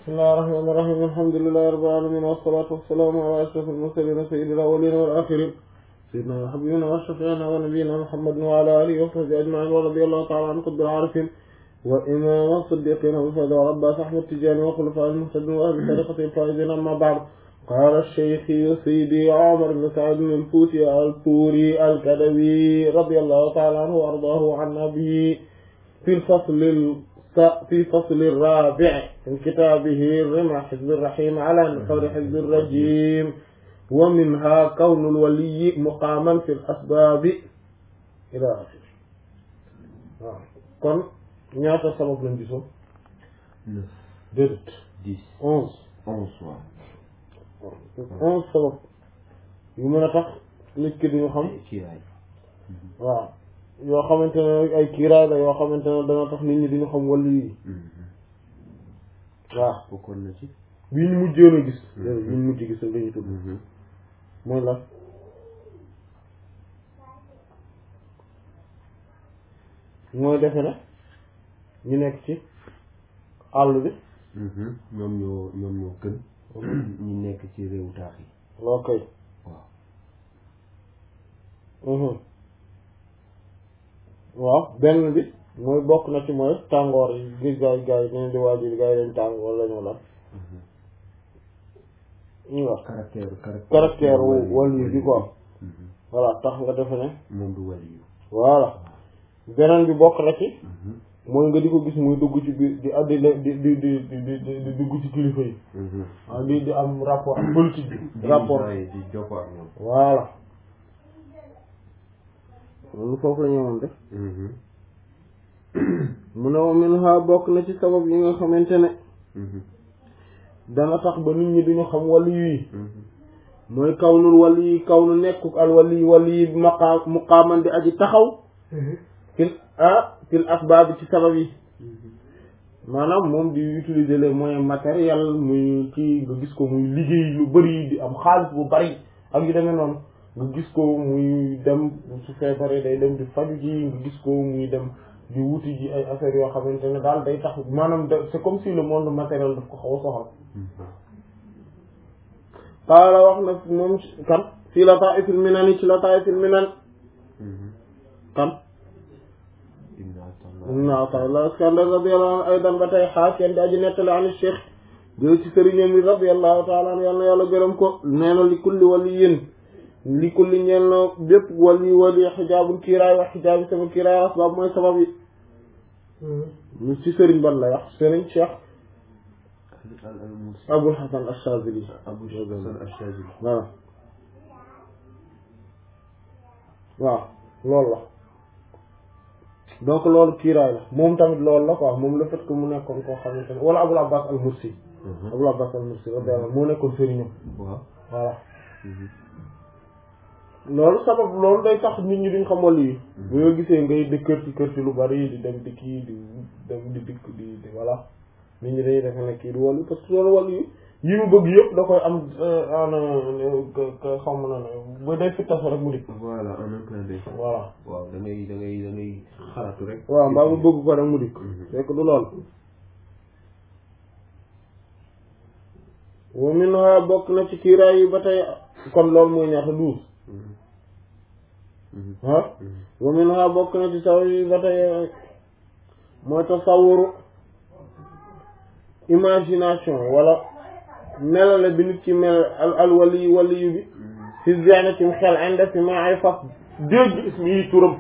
bismillahir rahmanir rahim alhamdulillahi rabbil alamin wassalatu wassalamu ala ashrafil mursalin sayyidil awwalin wal akhirin sayyidina wa habibina wa shafi'ina wa nabiyyina muhammadin wa ala alihi wa sahbihi ajma'in wa radiyallahu ta'ala an qutbil arifin wa imam as-siddiqin abil fadl wa abbas ahmad tijani wa khulafa'il muhtadin wa ahli tariqatil faizin amma ba'd قال الشيخ سيدي عمر بن سعد الفوسي الطوري الكدوي رضي الله تعالى عنه وارضاه عن أبيه في الفصل في فصل الرابع من كتابه رمى حزب الرحيم على نحور حزب الرجيم ومنها كون الولي مقاما في الأسباب إلى آخره kon ñaata sabab lañ gisoon neuf déedéet dix onze onze waaw onze sabab yu mën a tax nit ki duñu xam kiiraay waaw yoo xamante ne ay kiiraay la yoo xamante ne dana tax nit ñi duñu xam wàllu yi waaw bokkoon na ci bii ñu mujjoon a gis déedéet bii ñu mujj gis la ñu tudd mooy la mooy defe ne ñu nekk ci àll bi ñoom ñoo ñoom ñoo gën ñi nekk ci réewu taax yi loo koy waaw waaw benn bi mooy bokk na ci mooy tàngoor yi gis gaay gaay yi dañu di waajur gaay yi dañ tàng wala ñu la ñu wax caractère caractère caractère wàllu bi quoi voilà tax nga defe ne moom du wàll yu voilà beneen bi bokk na ci mooy nga di ko gis muy dugg ci biir di addi di di di di di di dugg ci kilifa yi ah di di am rapport ak politique bi rapport yi di jokkoo ak ñoom voilà loolu foofu la ñu woon def mu ne wa minha bokk na ci sabab yi nga xamante ne dana tax ba nit ñi duñu xam wàllu yi mooy kawnul wàllu yi kawnu nekkuk al wàllu yi wàllu yi maqaa muqaaman di aji taxaw fil ah fil asbaab ci sabab yi maanaam moom di utiliser les moyens matériels muy ci nga gis ko muy liggéey lu bari di am xaalis bu bari ak yu demee noonu nga gis ko muy dem su feebaree day dem di faju ji nga gis ko muy dem di wuti ji ay affaires yoo xamante ne daal day tax maanaam da c'est comme si le monde matériel daf ko xaw a soxal qaala wax na moom kan fii Lataa'ifil Minan ci Lataa'ifil Minan kan ibn Ata'illah Iskandar radiyallahu anhu aydan ba tey xaakeen di aji nettali an Cheikh jël ci sëriñam bi radiyallahu ta'ala anhu yàlla na yàlla gërëm ko nee na li kulli waliyyin li kulli ñeel na bépp wali wali xijaabul kiiraay wax xijaabi sama kiiraay asbaab mooy sabab yi ñu ci sëriñ ban la wax sëriñ Cheikh Abul Hasan Ash-Shazili Abu Hasan Ash-Shazili voilà waaw loolu la donc loolu kiiraay la moom tamit loolu la quoi moom le fait que mu nekkoon koo xamante ne wala Abul Abbas al-Mursi Abul Abbas al-Mursi radiyallahu moo nekkoon sëriñam waaw voilà loolu sabab loolu day tax nit ñi duñ xam wàll yi bu nga gisee ngay di kër ci kër ci lu bari di dem di kii di dem di dikk di di voilà nit ñi dañuy defe ne kii du wàll parce que loolu wàll yi yi mu bëgg yëpp da koy am ana xam na ne ba day fittasu rek mu dikk voilà en même temps day voilà waaw da ngay da ngay da ngay xalaatu rek waaw mbaa mu bëgg ko rek mu dikk fekk du lool wa minha bokk na ci kiiraay yi ba tey kon loolu mooy ñaata douze ah wa minha bokk na ci saw yi ba tey mooy tasawuru imagination wala melale bi nit ci mel al al wali waliyu bi fi zihni ci xel inde si ma ay fas dégg ismi yi turam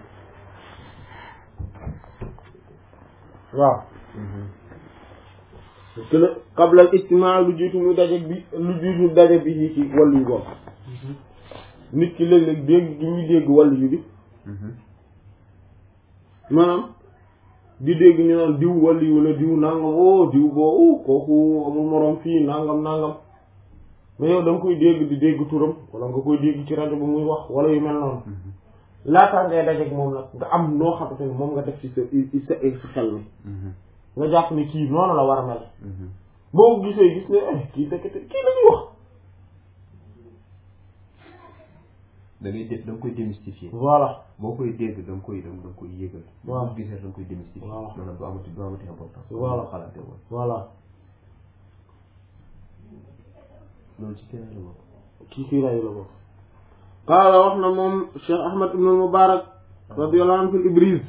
waaw parce que la qabla al ijtimaa lu jiitu muy daje bi lu jiitu daje bi yi ci waliyu boobu nit ki léeg-léeg dégg gi ñuy dégg waliyu bi maanaam di dégg ñu naan diw waliyu la diw nangam o diw boo kooku amul moroom fii nangam nangam mais yow da nga koy dégg di dégg turam wala nga koy dégg ci rajo bi muy wax wala yu mel noonu laataa ngay dajeeg moom nag nga am noo xamante ne moom nga def ci sa sa sa xel mi nga jàpp ne kii noonu la war a mel boo ko gisee gis ne eh kii dëkk kii la ñuy wax da ngay def da nga koy démystifier voilà boo koy dégg da nga koy da nga koy yégal waaw boo gisee da nga koy démystifier Voilà. maanaam du amati du amati importance Voilà. xalaate woon voilà loolu ci keneen la bokk kii kiiraay la bokk qaala wax na moom Cheikh Ahmad ibn Mubarak radiyallahu anhu fil Ibriz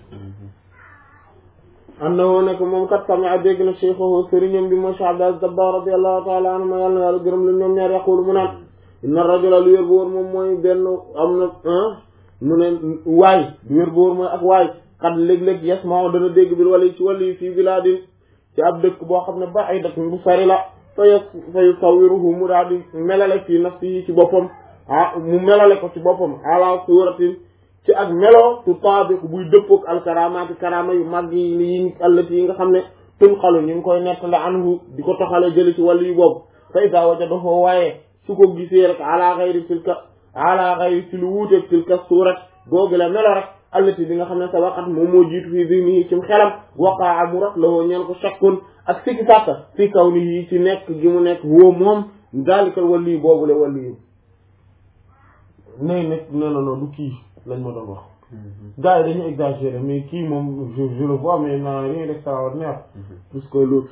annahu nekk moom kat sami'a dégg na cheikhahu sëriñam bi mooy Cheikh Abdul Aziz Dabakh radiyallahu ta'ala anhu ma yàlla na yàlla gërëm la ñoom ñaar yaqulu mu naan inna rajula lu wér bu wóor moom mooy benn am na mu ne waay lu wér bu wóor mooy ak waay xat léeg-léeg yes moo dana dégg bil wali ci wali fii bilaadin ci ab dëkk boo xam ne ba ay dëkk bu sari la fa yu fa yusawiruhu mu daal di melale fii nafsihi ci boppam ah mu melale ko ci boppam ala suratin ci ak melo tu taabiq buy dëppook alkaramaati karama yu mag yi yi allati yi nga xam ne tun xalu ñu ngi koy nettale anhu di ko toxale jëli ci wàllu yu boobu fa ida wajadahu waaye su ko gisee rek ala xayri tilka ala xayri ci lu wuuteeg tilka surat googu la melo rek allati bi nga xam ne sa waqat moom moo jiitu fii zihnihi cim xelam waqaa mu rat lawoo ñeen ko shakkun ak sikki sàkka fii kaw ni yi ci nekk gi mu nekk woo moom daalikal wàllu yu boobu la wàllu yu nay nekk nee na non du kii lañ ma doon wax gars yi dañu exagéré mais kii moom je je le vois mais n'a rien d'extraordinaire plus que l'autre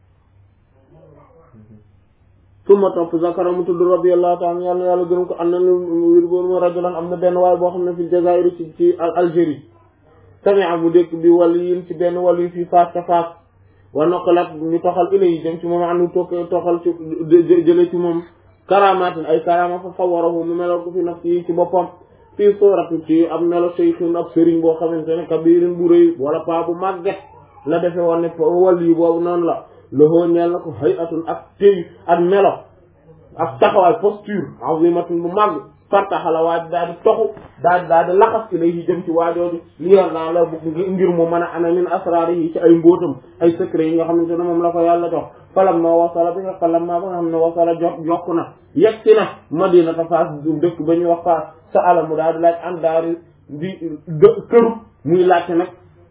suma topp zakara mu tudd radiyallahu ta'ala yàlla yàlla gërëm ko am na wir boor ma rajulan am na benn waay boo xam ne fi Jazaïr ci ci Algérie sami'a mu dëkk bi wàllu yin ci benn wàllu yi fii Fass ca Fass wa naqalat ñu toxal ila yi dem ci moom anu toog toxal ci jële ci moom karamatin ay karama fa fawarahu mu melal ko fi nafsi yi ci boppam fii suuratu ci ab melo shaykhin ab sëriñ boo xamante ne kabirin bu rëy wala paa bu màgget la defe woon ne wàll yi boobu noonu la loxoo ñeel na ko hayatun ak téy ak melo ak taxawaay posture azimatun bu màgg fartaxala waaj daal di toxu daal di daal di laxas ilayhi jëm ci waajooju li yor naa la bu ngir mu mën a ana min asraar yi ci ay mbóotam ay secret yi nga xamante ne moom la ko yàlla jox falam ma wasala bi nga falam ma ba nga xam ne wasala jot yokku na yegsi na madinata Faas dëkk ba ñuy wax Faas sa ala mu daal di laaj an daari di këru muy laajte nag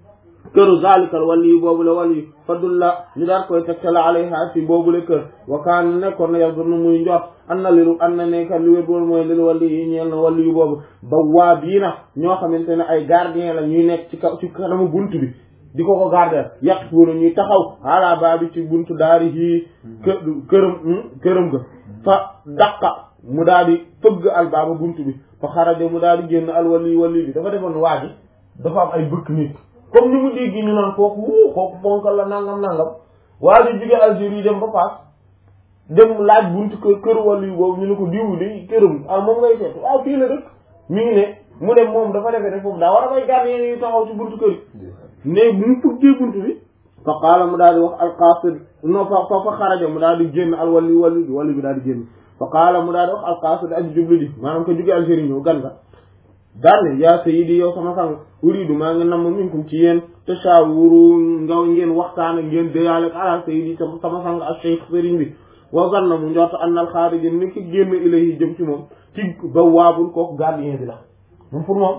këru zalikal wali yi boobu la wali yi fadulla ñu daal koy tegtala alayha si boobu la kër wa kaan nekkoon na yow dunu muy njort an na liru an na nekkat li wér boolu mooy lil wali yi ñeel na wali yu boobu ba waa bii na ñoo xamante ne ay gardien la ñuy nekk ci kaw ci kanamu bunt bi di ko ko garder yàq tuuna ñuy taxaw ala baa bi ci buntu daari yii kë këram këram ga fa daqa mu daal di fëgg al baaba buntu bi fa xaraja mu daal di génn al wali wali bi dafa defoon waa ji dafa am ay bëkk nit comme ni mu dégg ñu naan kooku wuu kooku ponkal la nangam nangam waa ji jóge Algérie dem ba Fass dem laaj buntu kër kër wali boobu ñu ne ko diwu de këram ah moom ngay seet waaw fii la dëkk mi ngi ne mu dem moom dafa defee ne foofu daa war a bay gardien yi taxaw ci buntu kër yi ne bu mu fëggee buntu bi fa qaala mu daal di wax alqaasid non fa fa fa xaraja mu daal di génn al wali wali bi wali bi daal di génn fa qaala mu daal di wax alqaasid ak jublu di maanaam ko jóge Algérie ñëw gan nga daal ne yaa sayyidi yow sama sang uridu maa ngi namm minkum ci yéen tashawuru nga ngeen waxtaan ak ngeen déyaale ak ala sayyidi sama sang ak cheikh sëriñ bi wa ganna mu njort an al xaarija ni ki génn ilayhi jëm ci moom ci ba waabul kooku gardien bi la moom pour moom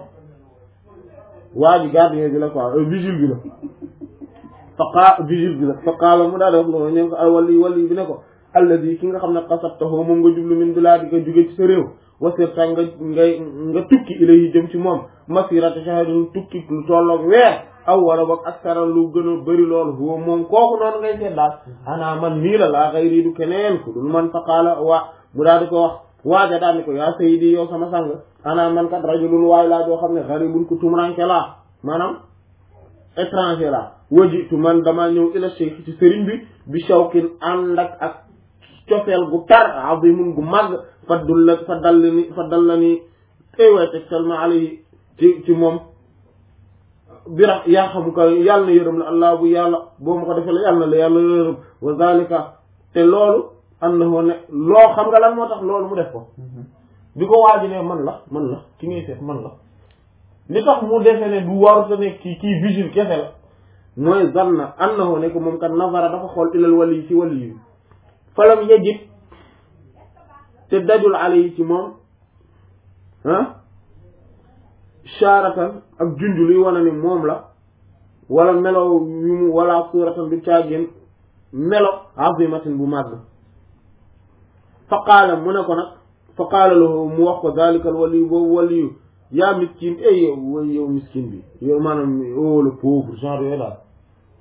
waa ji gardien bi la quoi vigile bi la fa qaa vigile bi la fa qaala mu daal di wax loolu ñeen ko al wali wali bi ne ko alladi ki nga xam ne qasabtahu moom nga jublu min bilaadi nga jóge ci sa réew wasirta nga ngay nga tukki ilayhi jëm ci moom masirata shahrin tukki lu tolloog weer aw wala boog aksara lu gën a bëri loolu huwa moom kooku noonu ngay seet daal ana man nii la laa xayri du keneen ku dul man fa qaala waa mu daal di ko wax waaja daal ni ko yaa sayyidi yow sama sang ana man kat rajulun waay laa joo xam ne gharibun ku tumranke laa maanaam étranger laa wajitu man dama ñëw ila cheikh ci sëriñ bi bi shawkin ànd ak ak cofeel gu tar azimun gu màgg fa dulla fa dall ni fa dal la ni ay waay teg salma alayhi ci ci moom bira yaa xam ko yàlla na yërëm la allah bu yàlla boo ma ko defee la yàlla na la yàlla yërëm wa zalika te loolu annahu ne loo xam nga lan moo tax loolu mu def ko bi ko waaji ne man la man la ki ngay seet man la li tax mu defee ne du waruta ne kii kii vigile kese la mooy zanna annahu ne ko moom kat nazara dafa xool ilal wali ci wali yi falam yajid te dajul alayhi ci moom ah charatan ak junj luy wane ni moom la wala melo yu mu wala suratan du caagin melo azimatin bu màgg fa qaala mu ne ko nag fa qaala lahu mu wax ko dalikal waliyu boobu waliyu yaa miskin ey yow way yow miskin bi yow maanaam oh le pauvre genre yooyu daal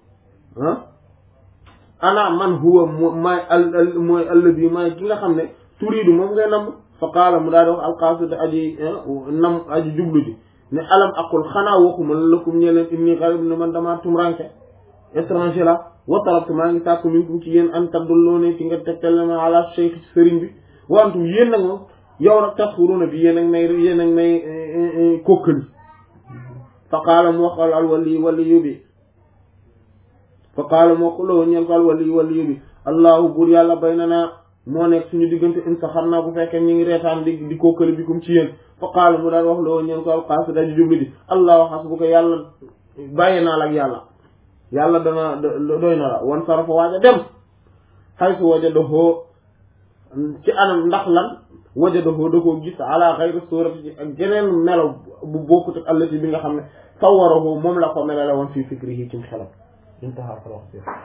ah ana man huwa maay al mooy alladi maay ki nga xam ne turiidu moom ngay nam fa qaala mu daal di wax alqaasid aji nam aji jublu ji ne alam aqul xanaa waxuma lakum ñe leen inni garib ne man damaa tumranke étranger la wa talabtu maa ngi sàkku minkum ci yéen an tadulluuni ci nga tegtal ma ala cheikh sëriñ bi wa antum yéen nag moom yow nag tasxuruuna bi yéen ak may yéen ak may kokkali fa qaala mu wax al wali waliyu bi fa qaala mu wax loo ñeel ko al wali waliyu bi allahu buur yàlla baynana moo nekk suñu diggante in sa xam naa bu fekkee ñu ngi reetaan di di kokkali bi kum ci yéen fa qaala mu daal wax loo ñeel ko al qaasida ji jubli di allahu xasbuka yàlla bàyyi naa la ak yàlla yàlla dana doy na la wan sarafa waaja dem xay su wajadahu ci anam ndax lan wajadahu da koo gis ala xayri surati ci ak geneen melo bu bokkut ak allati bi nga xam ne sawarahu moom la ko melale woon fii fikrihi ci xelam intaha fa wax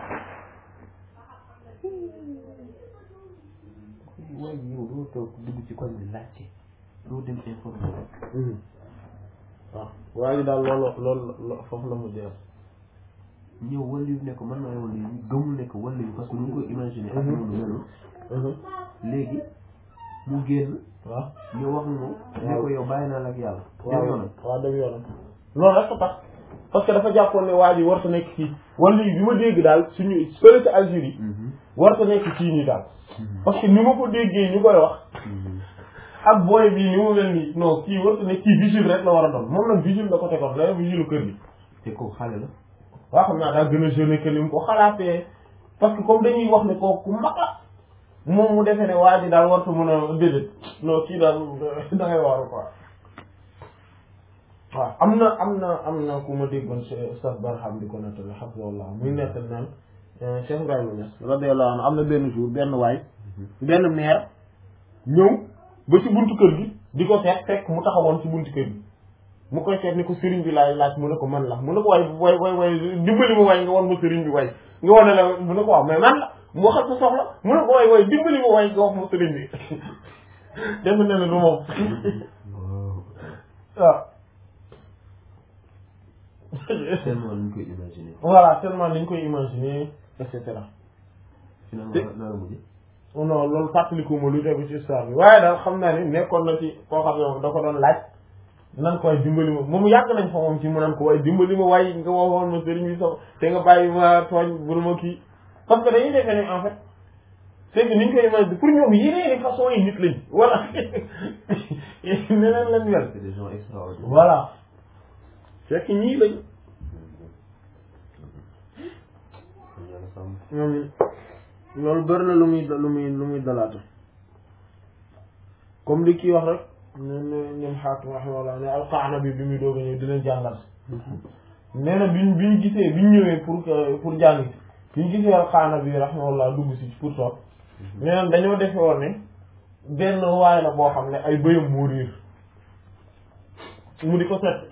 waaye yow doo toog dugg ci koñ bi laajte doo dem informé waaw waa ji daal loolu loolu foofu la mu jeex ñëw wàllu yu nekk man maay wàllu yu gëmul nekk wàllu yu parce que ñu ngi koy imaginer ak noonu melu léegi mu génn waaw ñu wax ñu ne ko yow bàyyi naa la ak yàlla dem yoonam waaw dem yoonam loolu rek ko tax parce que dafa jàppoon ne waa ji warta nekk fii wala bi ma dégg daal suñu fële ca Algérie warta nekk fii nii daal parce que ni ma ko déggee ñu koy wax ak booy bii ni mu mel nii non kii warta nekk kii vigile rek la war a doon moom nag vigile la ko tegoon la vigile kër gi te ko xale la waa xam naa daa gën a jeune que ni mu ko xalaatee parce que comme dañuy wax ne kooku ku mag la moom mu defee ne waa ji daal warta mën a déedéet non kii daal da ngay waru quoi waaw am na am na am na ku ma déggoon Oustaz Barham di ko nettali hafizahullah muy nettal naan Cheikh Ibrahima Niass radiyallahu anhu am na benn jour benn waay benn maire ñëw ba ci buntu kër gi di ko seet fekk mu taxawoon ci buntu kër gi mu koy seet ni ko sëriñ bi laay laaj mu ne ko man la mu ne ko waay waay waay waay dimbali ma waay nga won ma sëriñ bi waay nga wane la mu ne ko waaw mais man la mu waxal sa soxla mu ne ko waay waay dimbali ma waay nga wax ma sëriñ bi def na ne du moom waaw tellement lañ koy imaginer voilà tellement lañ koy imaginer et cetera finalement naa la mujj non loolu fàttaliku ma lu tegu ci histoire bi waaye daal xam naa ni nekkoon na ci koo xam ne da ko doon laaj nan ko waaye dimbali ma moom yàgg nañ fa moom ci mu nan ko waaye dimbali ma waaye nga waxoon ma sëriñ bi sama te nga bàyyi ma tooñ bul ma kii parce que dañuy defee ne en fait c'est que niñ koy imaginer pour ñoom yeneen façon yi nit lañ voilà neneen lañ mel c'est des gens extraordinaires voilà fekk ñii lañ yàlla sàmm ñoom loolu bëri na lu muy lu muy lu muy dalaata comme li kii wax rek ne ne ñoom xaakim rahimahullah ne alqaana bi bi muy doog a ñëw dina jàngal nee na biñ biñ gisee biñ ñëwee pour que pour jàng biñ gisee alqaana bi rahimahullah dugg si pour toog nee na dañoo defe woon ne benn waay la boo xam ne ay bëyam moo réer mu di ko set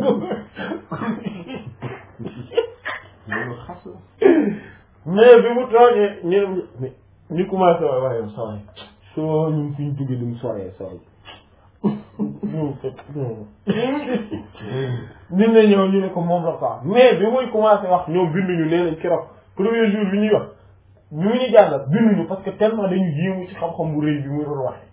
loolu xas la mais bi mu toogee ñu ñu commencé waay waaye saway soo ñun fi ñu jóge li mu soree saway nit na ñëw ñu ne ko moom la quoi mais bi muy commencé wax ñoom binduñu nee nañ keroog premier jour bi ñuy wax bi mu ñu jàngal binduñu parce que tellement dañu yéemu ci xam-xam bu rëy bi muy doon waxe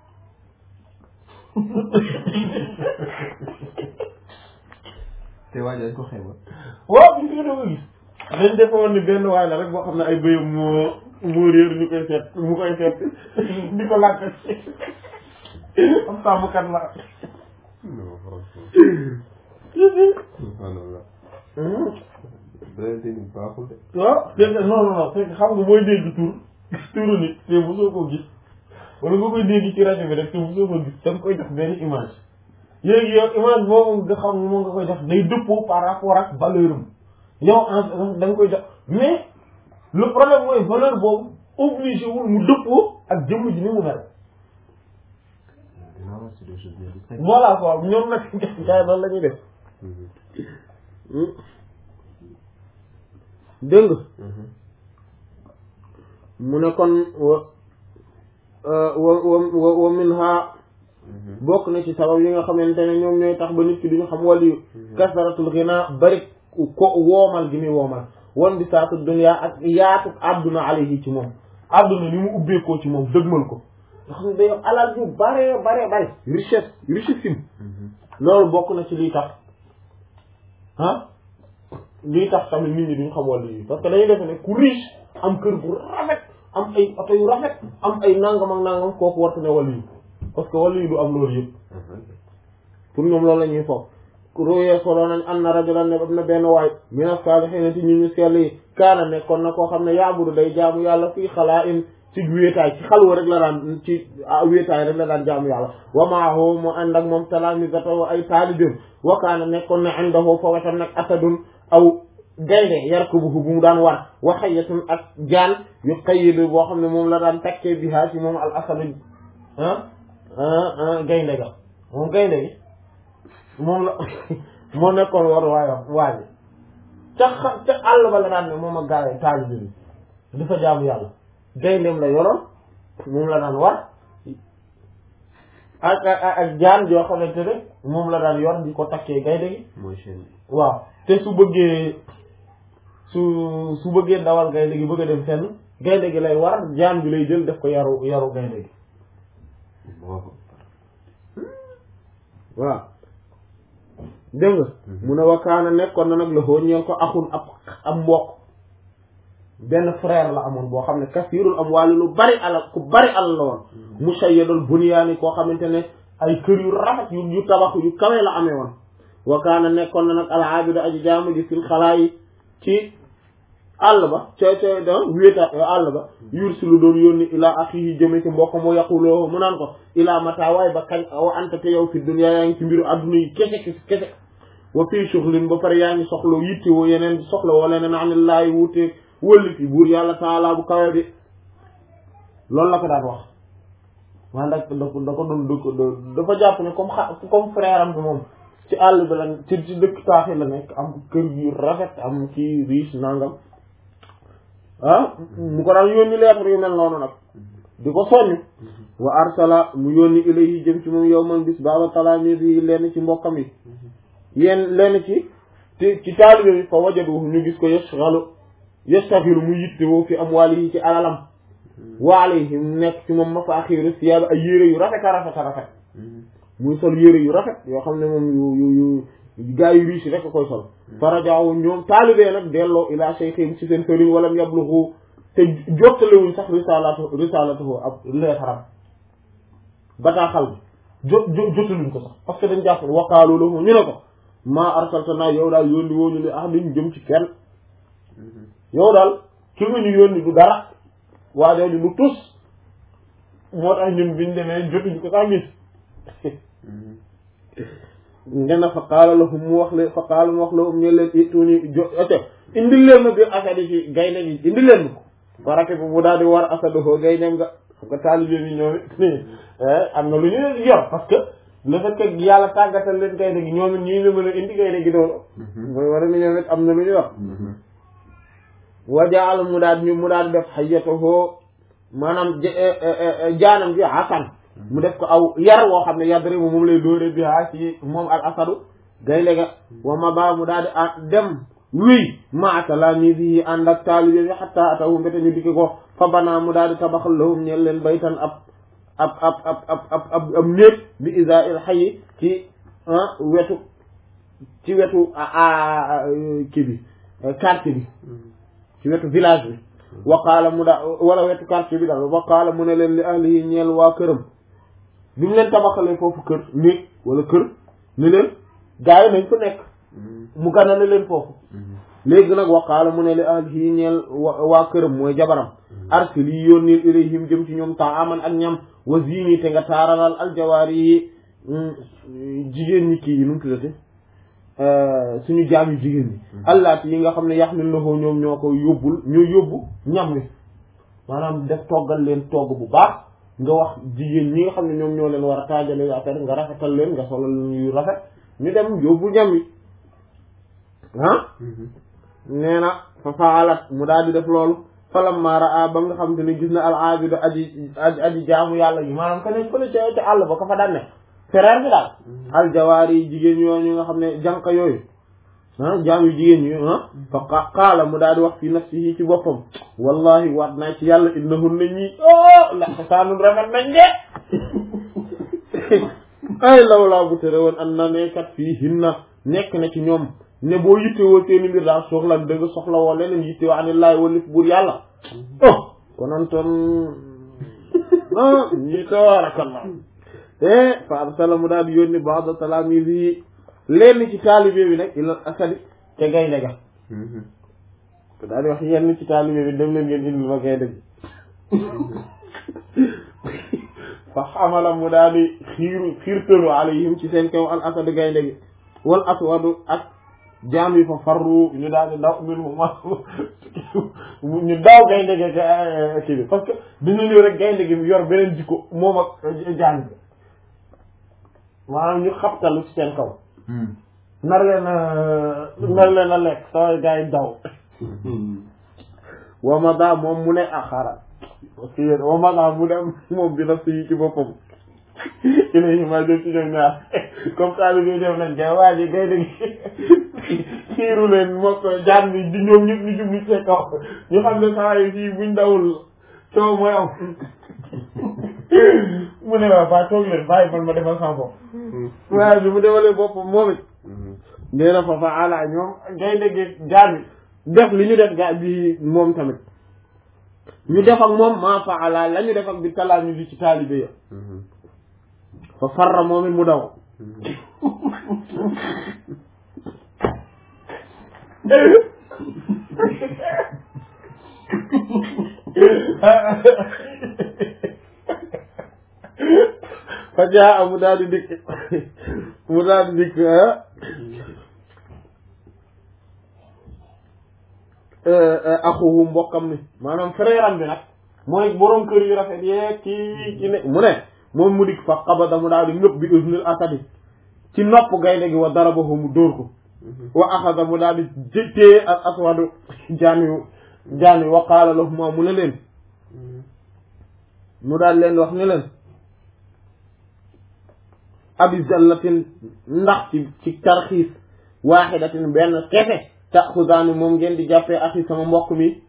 te waaye dañ ko xeeba waaw bi ñu ko doon gis dañ defoon ni benn waay la rek boo xam ne ay bëyam moo moo réer ñu koy seet mu koy seet di ko làkk am sàmmkat la non franchement subhanallah beneen ni baaxul de waaw c'est que non non non c'est que xam nga booy dégg tur turu nit te mosoo ko gis wala nga koy dégg ci rajo bi rek te mosoo ko gis da nga koy def benn image léegi yow image boobu nga xam moom nga koy def day dëppoo par rapport ak valeur am yow en da nga koy def mais le problème mooy valeur boobu obligé wul mu dëppoo ak jëmm ji ni mu mel non c'est des choses bien distinctes voilà quoi ñoom nag gars yi loolu la ñuy def dégg nga mu ne kon wa wa wa wa min ha bokk na ci sabab yi nga xamante ne ñoom ñooy tax ba nit ki duñu xam wàllu kasaratul ghina bari ko woomal gi muy woomal wan bi saatu dunya ak yaatu àdduna alayhi ci moom àdduna ni mu ubbeekoo ci moom dëgmal ko nga xam ne day am alal yu bare bare bare richesse richissime loolu bokk na ci lii tax ah lii tax tamit nit ñi duñ xam wàllu yi parce que dañuy defe ne ku riche am kër gu rafet am ay oto yu rafet am ay nangam ak nangam kooku wartu ne wàllu yi parce que wàllu yi du am loolu yëpp pour ñoom loolu la ñuy foog royee solo nañ an na rajulan ne am na benn waay mina saalihiina ci ñu ñu sell yi kaana nekkoon na koo xam ne yaabudu day jaamu yàlla fii xalaa in ci wéetaay ci xalwa rek la daan ci wéetaay rek la daan jaamu yàlla wa maahu mu ànd ak moom talaamisatahu ay taalibim wa kaana nekkoon na indahu fa wetam nag asadun aw gaynde yarkubuhu bu mu daan war wa hayyatun ak jaan yu qayyidu boo xam ne moom la daan takkee bihaa ci moom al asadu ah gaynde ga moom gaynde gi moom la moo nekkoon war waaye waaye ca xa ca àll ba la daan ne moom ak gaawee taalibe bi dafa jaamu yàlla gayndeem la yoroon moom la daan war ak ak ak jaan joo xamante ne moom la daan yor di ko takkee gaynde gi mooy chaîne bi waaw te su bëggee su su bëggee dawal gaynde gi bëgg a dem fenn gaynde gi lay war jaan bi lay jël def ko yaru yaru gaynde gi waaw waaw dégg nga mu ne wakaana nekkoon na nag la xoo ñeel ko axun ab ab mbokk benn frère la amoon boo xam ne kasirul am waali lu bari alal ku bari alal la woon mushayyadul bunyaani koo xamante ne ay kër yu rafet yu yu tabax yu kawe la amee woon wakaana nekkoon na nag al aabidu aji jaamu ji fil xalaa yi ci àll ba ca ca da wéeta àll ba yursilu doon yónni ilaa axihi jëme ci mbokk mu yaquloo mu naan ko ilaa mata waay ba kañ wa anta te yow fi dunya yaa ngi ci mbiru adduna yi kese kese kese wa fii shuxlin ba pare yaa ngi soxla yitte woo yeneen soxla woo leneen anillaahi wuute wëlli fi buur yàlla taala bu kawe bi loolu la ko daan wax man da da ko da ko doon dëkk dafa jàpp ne comme xa comme frère am bi moom ci àll bi la ci ci dëkk taaxi la nekk am kër yu rafet am ci riche nangam ah mu ko daan yónni lettre yu mel noonu nag di ko soññ wa arsala mu yónni ilayhi jëm ci moom yow man bis baaba talaamid yi lenn ci mbokkam yi yéen lenn ci ci ci taalibe bi fa wajadu ñu gis ko yashghalu yastaxilu mu yittewoo fi amwaalihi ci alalam wa alayhim nekk ci moom mafaaxiru siyaaba ay yére yu rafet a rafet a rafet muy sol yére yu rafet yoo xam ne moom yu yu yu gaa yu riche rek a koy sol farajaawu ñoom taalibee nag delloo ila shaykhim ci seen sëriñ walam yablughu te jottalewuñ sax risalatu risalatuhu ab leetaram bataaxal bi jot jotaluñ ko sax parce que dañ jàpp waqaalu lahu ñu ne ko maa arsaltanaa yow daal yónni woo ñu li ahadin jëm ci kenn yow daal ki nga ñu yónni du dara waa jooju du tus moo tax ñun biñ demee jotuñ ko sax gis ngena fa qaala lahum mu wax leen fa qaala mu wax lahum ñu leen ituni jo ote indil leen ma biir asadi ci gaynde gi indil leen ma ko barake bi mu daal di war asadoo gaynde nga xam nga taalibe bi ñoom it am na lu ñu yor parce que le fait que yàlla tàggatal leen gaynde gi ñoom it ñii la mën a indi gaynde gi doolu mooy war ni ñoom it am na lu ñu yor wajaal mu daal ñu mu daal def xayatahoo maanaam jaanam ji asan mu def ko aw yar woo xam ne yadri bu moom lay dóore bi haa ci moom al asadu gaynde ga wa ma ba mu daal di dem wéy maata la mi bi ànd ak taalibe bi xatta atahu mbéte ñu dikki ko fa banaa mu daal di tabaxal lahum ñeel leen baytan ab ab ab ab ab ab ab ab néeg bi isa il xayi ci wetu ci wetu kii bi quartier bi ci wetu village bi waqaala mu daa wala wetu quartier bi daal waqaala mu ne leen li ahlihi ñeel waa këram bi mu leen tabaxalee foofu kër néeg wala kër ni leen gaa yi nañ fa nekk mu ganale leen foofu léegi nag waqaala mu ne li ahlihi ñeel waa këram mooy jabaram arsil yi yónnil ilayhim jëm ci ñoom taaman ak ñam wa zini te nga taaralal aljawaari yi jigéen ñi kii yi nu mu tuddati suñu jaam yu jigéen ñi allaati yi nga xam ne yaxmil na ko ñoom ñoo ko yóbbul ñoo yóbbu ñam wi maanaam def toggal leen togg bu baax nga wax jigéen ñi nga xam ne ñoom ñoo leen war a taajale affaire nga rafetal leen nga solal leen yu rafet ñu dem yóbbu ñam wi ah nee na fa faalat mu daal di def loolu falamma raa ba nga xam te ne gis na al aabidu aji aji jaamu yàlla gi maanaam ka ne fële ca ca àll ba ka fa daan ne frère bi daal aljawaar yi jigéen yooyu nga xam ne jànq yooyu ah jaam yu jigéen ñi ah fa qaala mu daal di wax fi nafsihi ci boppam wallahi waat naa ci yàlla innahunna ñii oh la xasaanun rafet nañ de ay lawlaa bu tere woon an na ne kat fii hinna nekk na ci ñoom ne boo yittewoo seeni mbir daal soxla dëgg soxla woo leneen yittewoo anillaahi walif buur yàlla oh konantoon ah ñii tabarakallah eh fa arsala mu daal di yónni ba'da talaamizi yi lenn ci taalibe bi nag ilal asadi te gaynde ga daal di wax yenn ci taalibe bi dem leen ngeen indil ma gaynde bi fa xamala mu daal di xiiru xiirtalu alayhim ci seen kaw al asad gaynde gi wal aswadu ak jaam yi fa farru ñu daal di daw min mu ma ñu daw gaynde gi kii bi parce que dina ñëw rek gaynde gi yor beneen jikko moom ak jaam bi maanaam ñu xabtalu ci seen kaw nar leen a nar leen a lekk sama gars yi daw wamada moom mu ne ah xaaral parce que yéen wamada mu dem moom bi naf si ci boppam ilayhi ma jëm ci ñoom ñaar comme ça li ñuy def nañ kay waa ji gay dëgg xiiru leen mokk jaan bi di ñoom ñëpp ñu jublu ci kaw ñu xam ne saa yi fii buñ dawul coow mooy am mu ne waa ba toog leen bàyyi man ma defal sama bopp waaye bi mu defalee boppam moom it nee na fa fa ala ñoom gay dëgg jaan bi def li ñu def gaa bi moom tamit ñu def ak moom maa fa ala la ñu def ak bi talaa ñu di ci taalibe ya fa farra moom it mu daw fa jaa mu daal di dikk mu daal di dikk axuhu mbokkam mi maanaam frère am bi nag mooy borom kër yu rafet yeeg kii ci ne mu ne moom mu dikk fa xabada mu daal di ngëpp bi usnil asadi ci nopp gaynde gi wa darabahu mu dóor ko wa axada mu daal di téye ak aswadu jaan yu jaan yu wa qaala lahuma mu ne leen mu daal leen wax ne leen abi zallatin ndax ci ci tarxiis waaxidatin benn kefe taxudaani moom ngeen di jàppee axi sama mbokk mi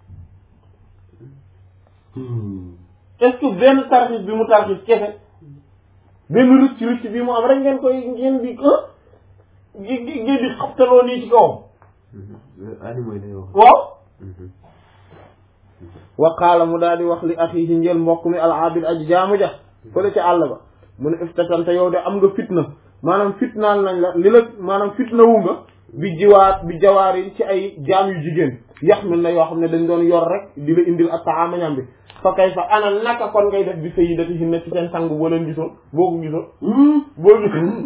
est-ce que benn tarxiis bi mu tarxiis kefe benn rëcc rëcc bi mu am rek ngeen koy ngeen di ngeen di xabtaloo nii ci kawam animaux yi lay wax waaw wa qaala mu daal di wax li axiihi njël mbokk mi al abid aji jaamu ja fële ca àll ba mu ne iftatante yow de am nga fitna maanaam fitnaal nañ la li la maanaam fitna wu nga bi jiwaat bi jawaar yi ci ay jaam yu jigéen yax mil na yoo xam ne dañ doon yor rek di la indil ak taama ñam bi fa kay fa ana naka kon ngay def bi sayyidatihinna ci seen sang boo leen gisoon boo ko gisoon boo gisoon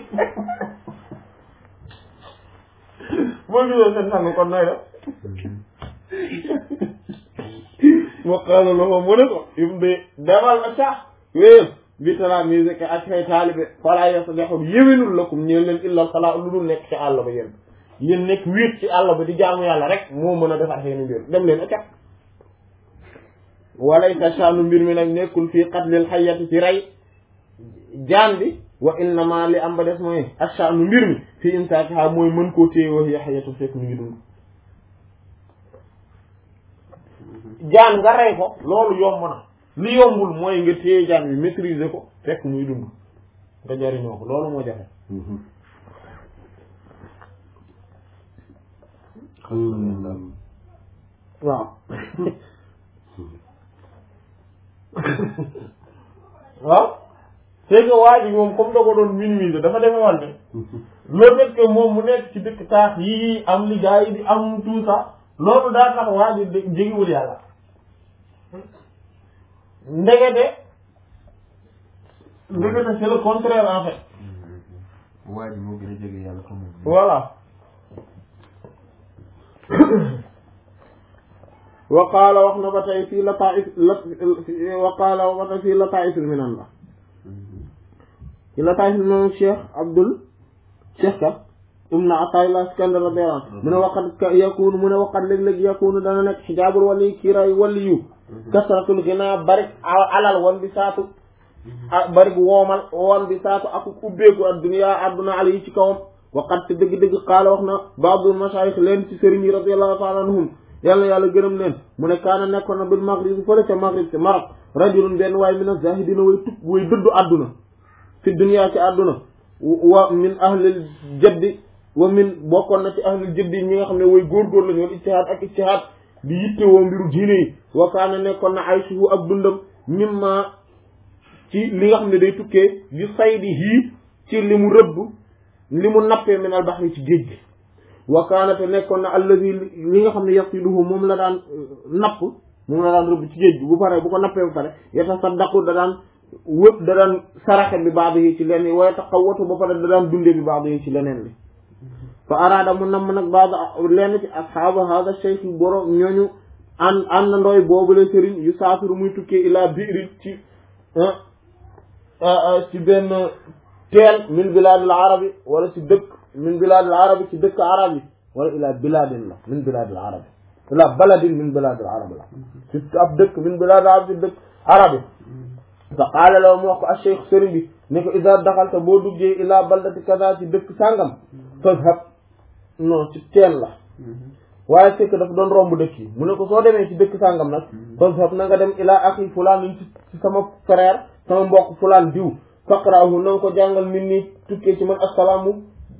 boo gisoon seen sang kon nooy def wa qaala lahu mu ne ko im de demal a sax wéyal bi talaa musique ak say taalibe falaa yaslihu yéwénul lakum ñeen leen illal xalaa lu dul nekk ci àll ba yéen yéen nekk wéet ci àll ba di jaamu yàlla rek moo mën a defar seeni mbir dem leen acca walaysa sha'nu mbir mi nag nekkul fii qatlil hayyati ci rey jaan bi wa innama li am ba des mooy ash'nu mbir mi fii imsaakiha mooy mën koo téye wax ya hayyatu fekk mu ngi dund jaan nga rey ko loolu yomb na li yombul mooy nga téye jaan bi maîtriser ko fekk muy dund nga jariñoo ko loolu moo jafe waaw waaw c'est que waa ji moom comme da ko doon minimiser dafa defe woon ne le fait que moom mu nekk ci dëkk taax yi am li gars yi di am tout ça loolu daa tax waa ji jegewul yàlla ndegete ndegete c'est le contraire en fait waa ji moo gën a jege yàlla ko moom voilà wa qaala wax na ba tey fii lataif wa qaala wax na fii lataifil minan la ci lataifil minan cheikh abdul cheikh ka ibn Ataillah Iskandar radiyallahu anhu mu ne waqat yakunu mu ne waqat léeg-léeg yakunu dana nekk xijaabul wali kiiraay wali yu kasratul ginaa bari alal wan bi saatu ah bari woomal woon bi saatu ak ubbeeku adduniyaa adduna ala yi ci kawam waqat te dëgg-dëgg qaala wax na baadul masaayix leen ci sëriñ yi radiyallahu taala anhum yàlla yàlla gërëm leen mu ne kaana nekkoon na bil maghrib fële ca maghrib ca Maroc rajulun benn waaye min az-zahidina way tub way dëddu àdduna fi dunya ci àdduna wa min ahlil jaddi wa min bokkoon na ci ahlil jaddi ñi nga xam ne way góorgóor lañu wal ijtihaad ak ijtihaad di yitte woo mbiru diine yi wa kaana nekkoon na aysuhu ak dundam mimma ci li nga xam ne day tukkee yu saydi hii ci li mu rëbb li mu nappee min al bahri ci géej gi wa kaana te nekkoon na allazi li nga xam ne yasiluhu moom la daan napp moom la daan rëbb ci géej gi bu paree bu ko nappee bu pare yatasaddaqu da daan wëpp da daan saraxe bi baax yi ci leneen waaye taxawatu ba pare da daan dundee bi baax yi ci leneen li fa araada mu namm nag baax lenn ci asxaaba hada cheikh borom ñooñu an an na ndooy boobu la sëriñ yu saafiru muy tukkee ilaa biiri ci ci benn teel min bilaadil arabi wala ci dëkk min bilaadil arabi ci dëkk arab yi wala ilaa bilaadin la min bilaadil arabi ilaa baladin min bilaadil arabi la ci ab dëkk min bilaadil arabi ci dëkk arabi fa qaala la mu wax ko ak cheikh sëriñ bi ne ko ida daxalta boo duggee ilaa baldati kaza ci dëkk sàngam fazhab non ci teen la waaye fekk dafa doon romb dëkk yi mu ne ko soo demee ci dëkk sàngam nag fazhab na nga dem ilaa axi fulaan ci ci sama frère sama mbokk fulaan diw faqraahu na nga ko jàngal min nii tukkee ci man assalaamu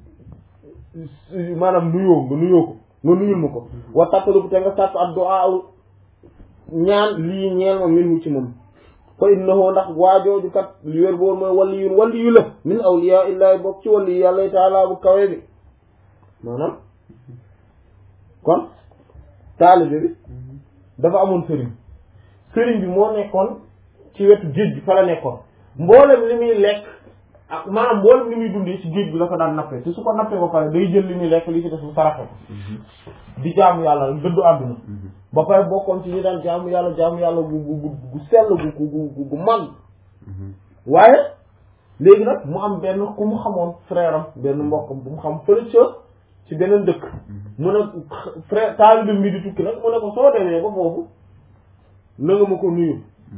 maanaam nuyoo nga nuyoo ko nga nuyul ma ko wa tattalu te nga sàkk ad du'a ñaan lii ñeel ma minhu ci moom fa innahu ndax waajooju kat li wér boor mooy waliyun waliyu la min awliya illahi bokk ci waliyu yàlla taala bu kawe bi maanaam kon taalibe bi dafa amoon sëriñ sëriñ bi moo nekkoon ci wetu géej bi fa la nekkoon mboolem li muy lekk ak maanaam mboolem li muy dundee ci géej bi la ko daan nappee te su ko nappee ba pare day jël li muy lekk li ci def mu saraxe ko di jaamu yàlla dëddu àdduna ba pare bokkoon ci ñi daan jaamu yàlla jaamu yàlla gu gu gu gu sell gu gu gu gu mag waaye léegi nag mu am benn ku mu xamoon frère am benn mbokkam bu mu xam fële ca ci beneen dëkk mu ne frère taalibe bi di tukki nag mu ne ko soo demee ba foofu na nga ma ko nuyu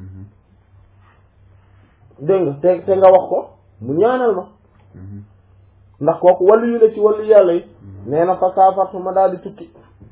dégg nga te te nga wax ko mu ñaanal ma ndax kooku wàllu yu la ci wàllu yàlla yi nee na fa saafartu ma daal di tukki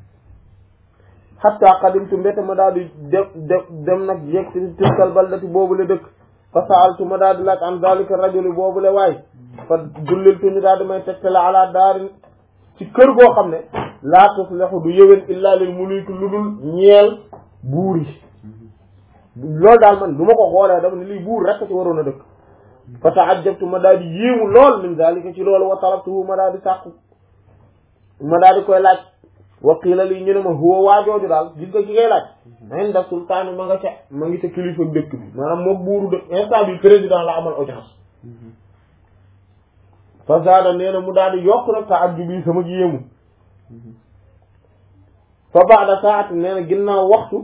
xatta qadimtu mbete ma daal di dem dem dem nag yegg ci tilkal baldati boobu la dëkk fa saaltu ma daal di laaj an dalika rajuli boobu la waay fa dulliltu ñu daal di may tegtale ala daarin ci kër goo xam ne laa tuslihu du yëwén illa lil muliki lu dul ñeel buur yi loolu daal man du ma ko xoolee dama ne lii buur rek ci waroon a dëkk fa taajabtu ma daal di yéemu lool min dalika ci loolu wa talabtuhu ma daal di sàkku ma daal di koy laaj wa qiila lii ñu ne ma huwa waajooju daal gis nga ki ngay laaj inda sultaani ma nga ca ma ngi ca kilifa dëkk bi maanaam moom buuru dëkk instant bi président la amal audience fa zaada nee na mu daal di yokk nag taajjubi sama yéemu fa baada saati nee na ginnaaw waxtu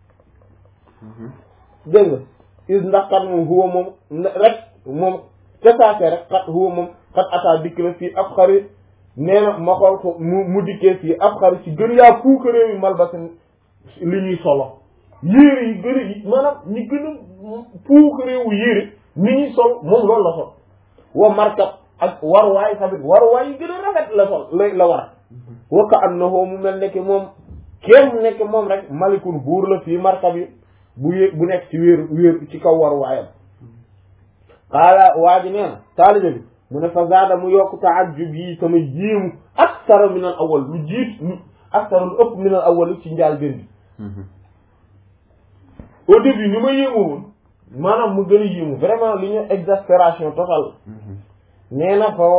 dégg nga is ndax kat moom huwa moom rek moom casaase rek kat huwa moom kat ataa dikk na fii ab xarit nee na ma xool ko mu mu dikkee fii ab xarit ci gën yaa puukaree yi malbasin li ñuy solo yére yi gën a yi maanaam ñi gën a puukareewu yére ni ñuy sol moom loolu la sol wa markab ak waruwaay tamit waruwaay yi gën a rafet la sol la la war wa ka annahu mu mel nekk moom kenn nekk moom rek malikun buur la fii markab yi bu yé bu nekk ci wéeru wéeru ci kaw waruwaayam xaala waa ji nee na taalibe bi mu ne fa zaada mu yokk taajjub yi sama jiimu aksara min al awal lu jiit lu aksara lu ëpp min al awal ci njaal gën bi au début ni ma yéemu woon maanaam mu gën a yéemu vraiment li ñu exaspération totale nee na fa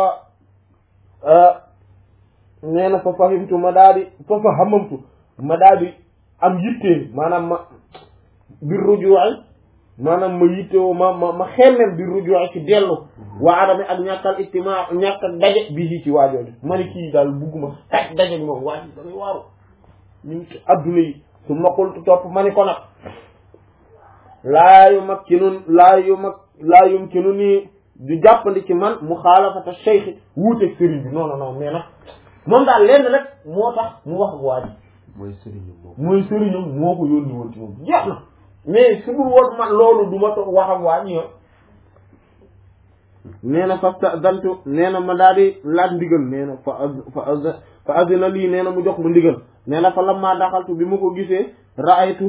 fa nee na fa fahimtu ma daa di fa fa hamamtu ma daa di am yittee maanaam ma bir rujuwaay maanaam ma yittewoo ma ma ma xemmem bir rujuwaay ci dellu waa adame ak ñàkkal ictimaa ñàkk ak daje bi ci waajooju ma ne kii daal bugguma taj daje moom waa ji damay waaru ñu ngi ci adduna yi su ma qultu topp ma ni ko nag laa yu mag ci nun laa yu mag laa yum ci nu nii du jàppandi ci man mu xaalafata cheikh wuuteeg sëriñ bi non non non mais nag moom daal lenn rek moo tax mu wax ak waa ji mooy sëriñam boobu. mooy sëriñam moo ko yónni woon ci moom jeex na mais su dul woon man loolu du ma toog wax ak waa ñi nee na fasta dantu nee na ma daal di laaj ndigal nee na fa fa fa azina lii nee na mu jox ma ndigal nee na fa lamma daxaltu bi ma ko gisee raaytu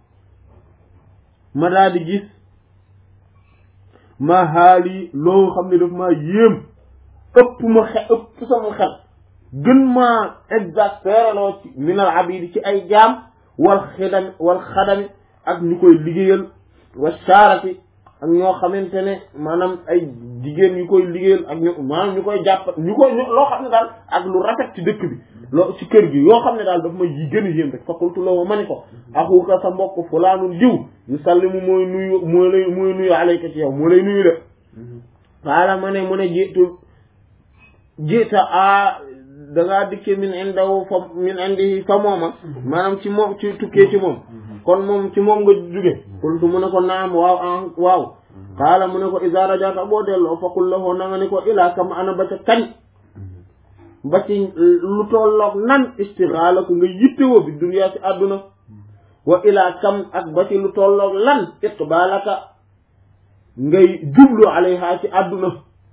ma daal di gis ma xaali loo xam ne daf maa yéem ëpp ma xe ëpp sama xel gën maa exaspéré loo ci minal abidi ci ay jaam wal xidami wal xadami ak ñu koy liggéeyal wa saarati ak ñoo xamante ne maanaam ay jigéen ñu koy liggéeyal ak ñu maanaam ñu koy jàpp ñu koy loo xam ne daal ak lu rafet ci dëkk bi loo ci kër gi yoo xam ne daal daf ma yi gën a yéem rek faqultu la ma ni ko axuka sa mbokk fulaanul jiw yu sallimu mooy nuyu mooy lay mooy nuyu alayka ci yow moo lay nuyu de xaala ma ne mu ne jiitu jiita a dangaa dikke min indaw fa min indi fa mooma maanaam ci moom ci tukkee ci moom kon moom ci moom nga jóge qultu mu ne ko naam waaw an waaw xaala mu ne ko iza rajata boo delloo faqul lahu na nga ne ko ilaa kam ana ba ca kañ ba ci lu tolloog nan istixaala ko nga yittewoo bi duniyaa ci àdduna wa ilaa kam ak ba ci lu tolloog lan iqbaalaka ngay jublu alayha ci àdduna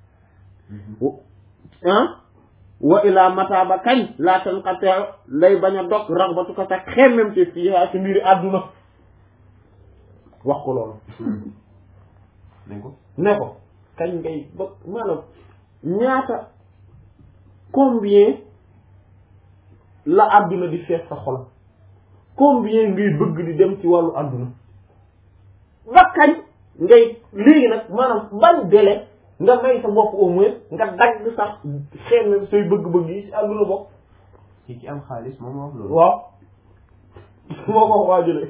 ah wa ilaa mata ba kañ laa tanqate lay bañ a dog raxbatu ko sax xemmem te fiiha ci mbiri àdduna wax ko loolu ne ko ne ko kañ ngay ba maanaam ñaata combien la àdduna di fees sa xol combien ngay bëgg di dem ci wàllu àdduna ba kañ ngay léegi nag maanaam ban délai nga may sa bopp au moins nga dagg sax xeem say bëgg-bëgg yi ci àdduna bopp ci ci am xaalis moom wax loolu waaw moo ko waajule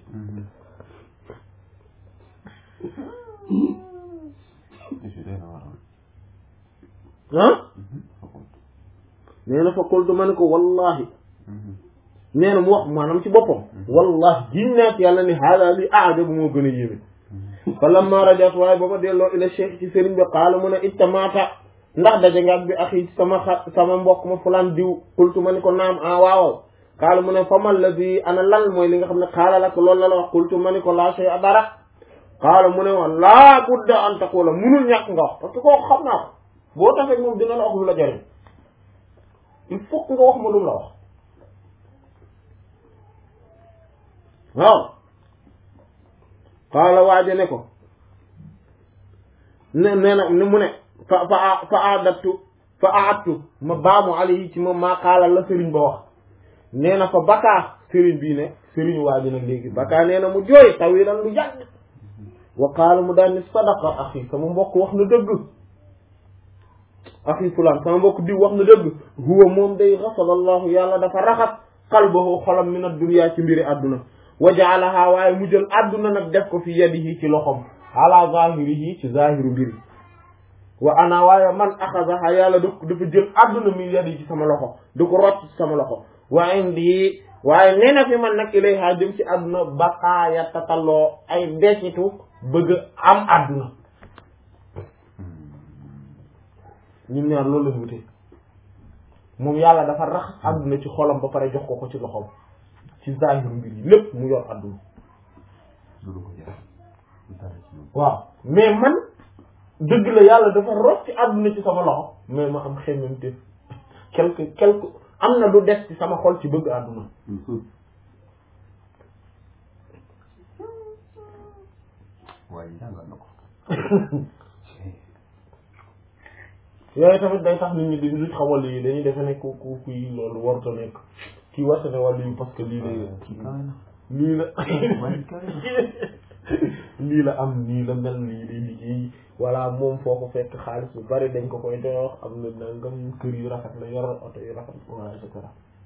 ah nee na fa qultu ma ne ko wallahi nee na mu wax maanaam ci boppam wallahi gin naa ci yàlla ni haala li aajabu moo gën a yéeme fa lamma rajat waaye ba ma delloo ila cheikh ci sëriñ bi qaala mu ne ittamaata ndax daje nga ak bi axi sama xa sama mbokk ma fulaan diw qultu ma ni ko naam ah waaw qaala mu ne fa man la bi ana lan mooy li nga xam ne qaala la ko loolu la la wax qultu ma ni ko laa shay a dara qaala mu ne woon laa budda an taqula munul ñàkk nga wax parce que kooku xam naa ko boo tafek moom dina la wax lu la jariñ il faut que nga wax ma lu mu la wax waaw qaala waaje ne ko ne nee na ne mu ne fa fa fa adattu fa aattu ma baamu alayhi ci moom maa qaala la sëriñ ba wax nee na fa bakaa sëriñ bii ne sëriñ waaje nag léegi bakaa nee na mu jooy tawilan lu yàgg wa qaala mu daal ni sadaqa axi sama mbokk wax na dëgg axi fulaan sama mbokk diw wax na dëgg huwa moom day xasalallahu yàlla dafa raxas qalbahu xolam min ad-dunya ci mbiri àdduna wa jaalaha waaye mu jël àdduna nag def ko fi yadihi ci loxom ala zahirihi ci zahiru mbiri wa ana waaye man axasaha yàlla da dafa jël àdduna min yadihi ci sama loxo da ko rocc ci sama loxo wa indi waaye nee na fi man nag ilayha jëm ci àdduna baqaaya tatalloo ay desitu bëgg am àdduna ñun ñaar loolu lañ wute moom yàlla dafa rax àdduna ci xolam ba pare jox ko ko ci loxom ci zahiru mbir yi lépp mu yor àdduna loolu ko jar dara ci moom waaw mais man dëgg la yàlla dafa rocc ci àdduna ci sama loxo mais ma am xemmemte quelque quelque am na lu des ci sama xol ci bëgg àdduna waaye jàngal na ko yooyu tamit day tax nit ñi di luñ xamal yi dañuy defe ne ku ku kuy loolu waruta nekk kii warta ne wàllu yi parce que lii la ci kawe na lii la waaye kawe na lii la am nii la mel lii day liggéey voilà moom foo ko fekk xaalis bu bari dañ ko koy dox am na nangam kër yu rafet la yor oto yu rafet voilà et cetera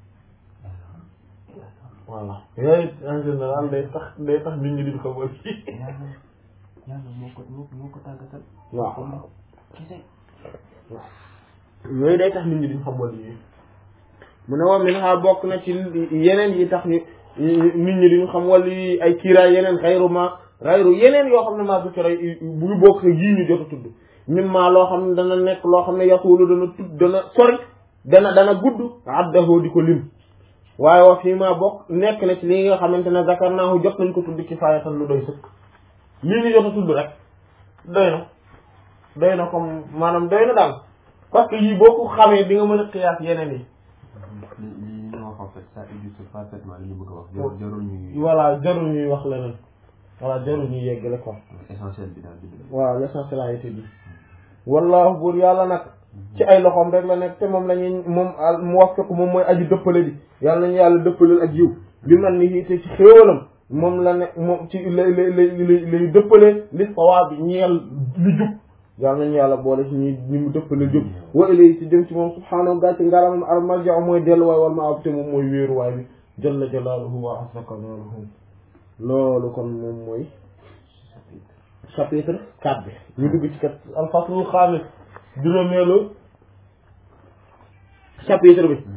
voilà yooyu en général day tax day tax nit ñi di xamal yi yàlla yàlla moo ko moo moo ko tàggatal waaw kese yooyu day tax nit ñi duñ xam wàllu yi mu ne wa min ha bokk na ci yeneen yi tax ni nit ñi duñ xam wàllu yi ay kiiraay yeneen xayru ma xayru yeneen yoo xam ne maa zikra bu bokk ak yii ñu jot a tudd mim maa loo xam ne dana nekk loo xam ne yasuulu dana tudd dana sori dana dana gudd addahu di ko lim waaye wa fii maa bokk nekk na ci li nga xamante ne zakarnaahu jot nañ ko tudd kifaayatan lu doy sëkk lii ñu jot a tudd rek doy na doy na comme maanaam doy na daal parce que yii boo ko xamee di nga mën a xiyaas yeneen yi li li ñu wax en fait ça illustre parfaitement li ñu bëgg a wax. jarul jarul ñuy voilà jarul ñuy wax leneen voilà jarul ñuy yeggale quoi essentiel bi daal di waaw l'essentiel a été dit wallahu buur yàlla nag ci ay loxoom rek la nekk te moom la ñuy moom al muwaffiq moom mooy aji dëppale bi yàlla nañu yàlla dëppaleel ak yiw bi man ni te ci xéewalam moom la ne moom ci lay lay lay lay dëppale li sawaab bi ñeel li jub yàlla nañu yàlla boole ci ñi ñi mu dëppale jub wa ilay ci jëm ci moom subhaanahu gàcce ngaramam al marja mooy delluwaay wal ma ab te moom mooy wéeruwaay bi jalla jalaaluhu wa azza kamaaluhu loolu kon moom mooy chapitre 4 bi ñu dugg ci kat al faslul xaamis juróomeelu chapitre bi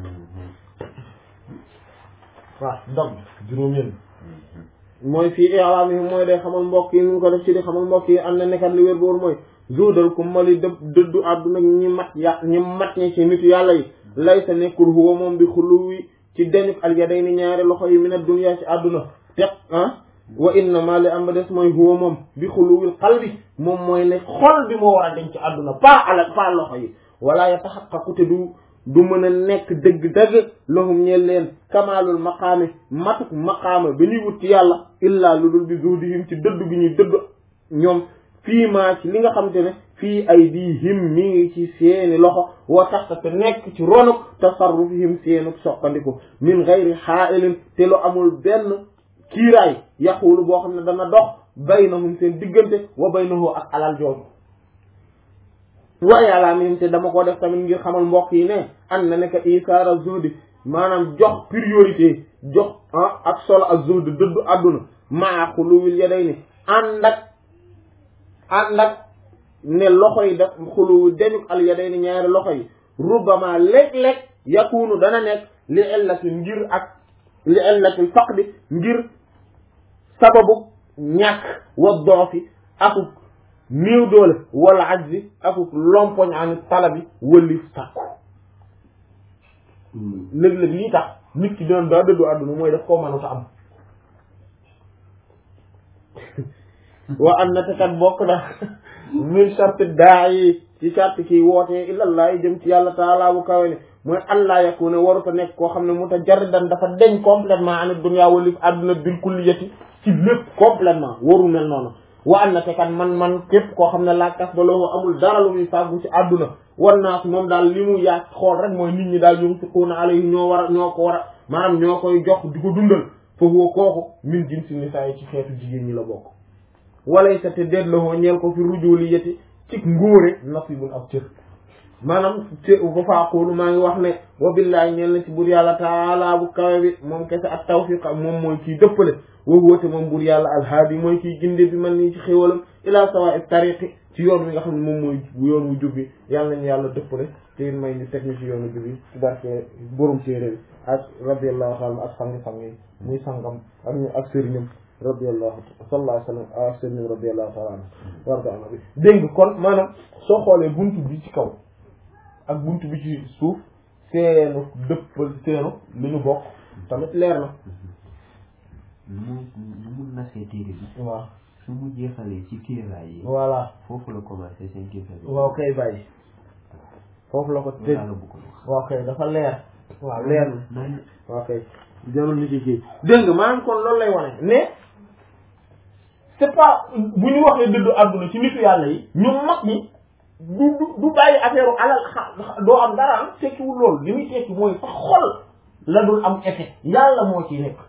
waaw dog juróomeelu mooy fii i'laam yi mooy day xamal mbokk yi ñu ko def ci di xamal mbokk yi am na nekkat li wér booru mooy zuudal ku mali dë dëddu àdduna ñi mat ya ñi mat ñi ci nitu yàlla yi lay sa nekkul huwa moom bi xuluwi ci deñuk al yadayni ñaari loxo yi min ad-dunya ci àdduna teq ah wa innama li am ba des mooy huwa moom bi xuluwil qalbi moom mooy ne xol bi moo war a denc ci àdduna pas ala pas loxo yi wala yataxaqaqu te du du mën a nekk dëgg-dëgg lahum ñeel leen kamaalul maqaami matuk maqaama ba ñuy wut ci yàlla illaa lu dul bi zuhdihim ci dëdd gi ñuy dëdd ñoom fii maa ci li nga xam te ne fii ay diihim mi ngi ci seeni loxo wa taxta te nekk ci ronuk tasarrufihim seenuk soqandiku min gayri xaailin te lu amul benn kiiraay yaxulu boo xam ne dana dox baynahum seen diggante wa baynahu ak alal jooju waaye alaa mihim te dama ko def tamit ngir xamal mbokk yi ne an na nekk isaara zuhdi maanaam jox priorité jox ah ak solo ak zuhdi dëddu àdduna maa xuluwil yaday ni ànd ak ànd ak ne loxo yi def xuluwu deñuk al yaday ni ñaari loxo yi rubama léeg-léeg yakunu dana nekk li illati ngir ak li illati faqdi ngir sababu ñàkk wa doofi akuk néew doole wala ajzi akuk lompoñ ani talabi wëlif sàkku léeg-léeg lii tax nit ki doon daa dëddu àdduna mooy daf koo mënut a am wa am na te kat bokk na min charte daa yi ci charte kii wootee illallah jëm ci yàlla taala bu kawe ne mooy allah yakune waruta nekk koo xam ne mutajarridan dafa deñ complètement ani dunya walif àdduna bil kulliyati ci lépp complètement waru mel noonu wa an na te kat man man képp koo xam ne laa kas ba loo amul dara lu muy fàggu ci àdduna war naa si moom daal li mu yaag xool rek mooy nit ñi daal ñoom fiquuna alayhi ñoo war a ñoo ko war a maanaam ñoo koy jox di ko dundal foofu kooku min jinsi nisaa yi ci xeetu jigéen ñi la bokk walay sa te déet la hoo ñeel ko fi rujuli yeti ci ngóore nasibul ak cër maanaam ci ba faaqulu maa ngi wax ne wa billahi ñeel na ci bur yàlla taala bu kawe bi moom kese ak tawfiq moom mooy kii dëppale wa huwa te moom bur yàlla alhaadi mooy kii ginde bi man nii ci xéwalam ila sawa'i tariqi ci yoon wi nga xam ne moom mooy yoon wu jub bi yàlla nañu yàlla dëppale te may ñu teg ñu ci yoonu jub bi ci barke borom téere bi ak radiyallahu taala ak sang-sang yi muy sangam ak ñu ak sëriñam radiyallahu sallallahu alayhi wa sallam ak sëriñam radiyallahu taala anhu warda ana bi dégg nga kon maanaam soo xoolee buntu bi ci kaw ak buntu bi ci suuf seenu dëppal seenu li ñu bokk tamit leer na lu mu lu mu nasee téere bi waaw su mu jeexalee ci kéeraay yi voilà foofu la commencé seen kéeraay bi waaw kay bàyyi foofu la ko tëj la bu ko wax waaw kay dafa leer waaw leer na naan waaw kay jarul ni ci kii dégg nga maanaam kon loolu lay wane mais c'est pas bu ñu waxee dëddu àdduna ci nitu yàlla yi ñu mag ñi du du du bàyyi affaire alal xa doo am dara am tekkiwul loolu li muy tekki mooy sa xol la dul am effet yàlla moo ciy nekk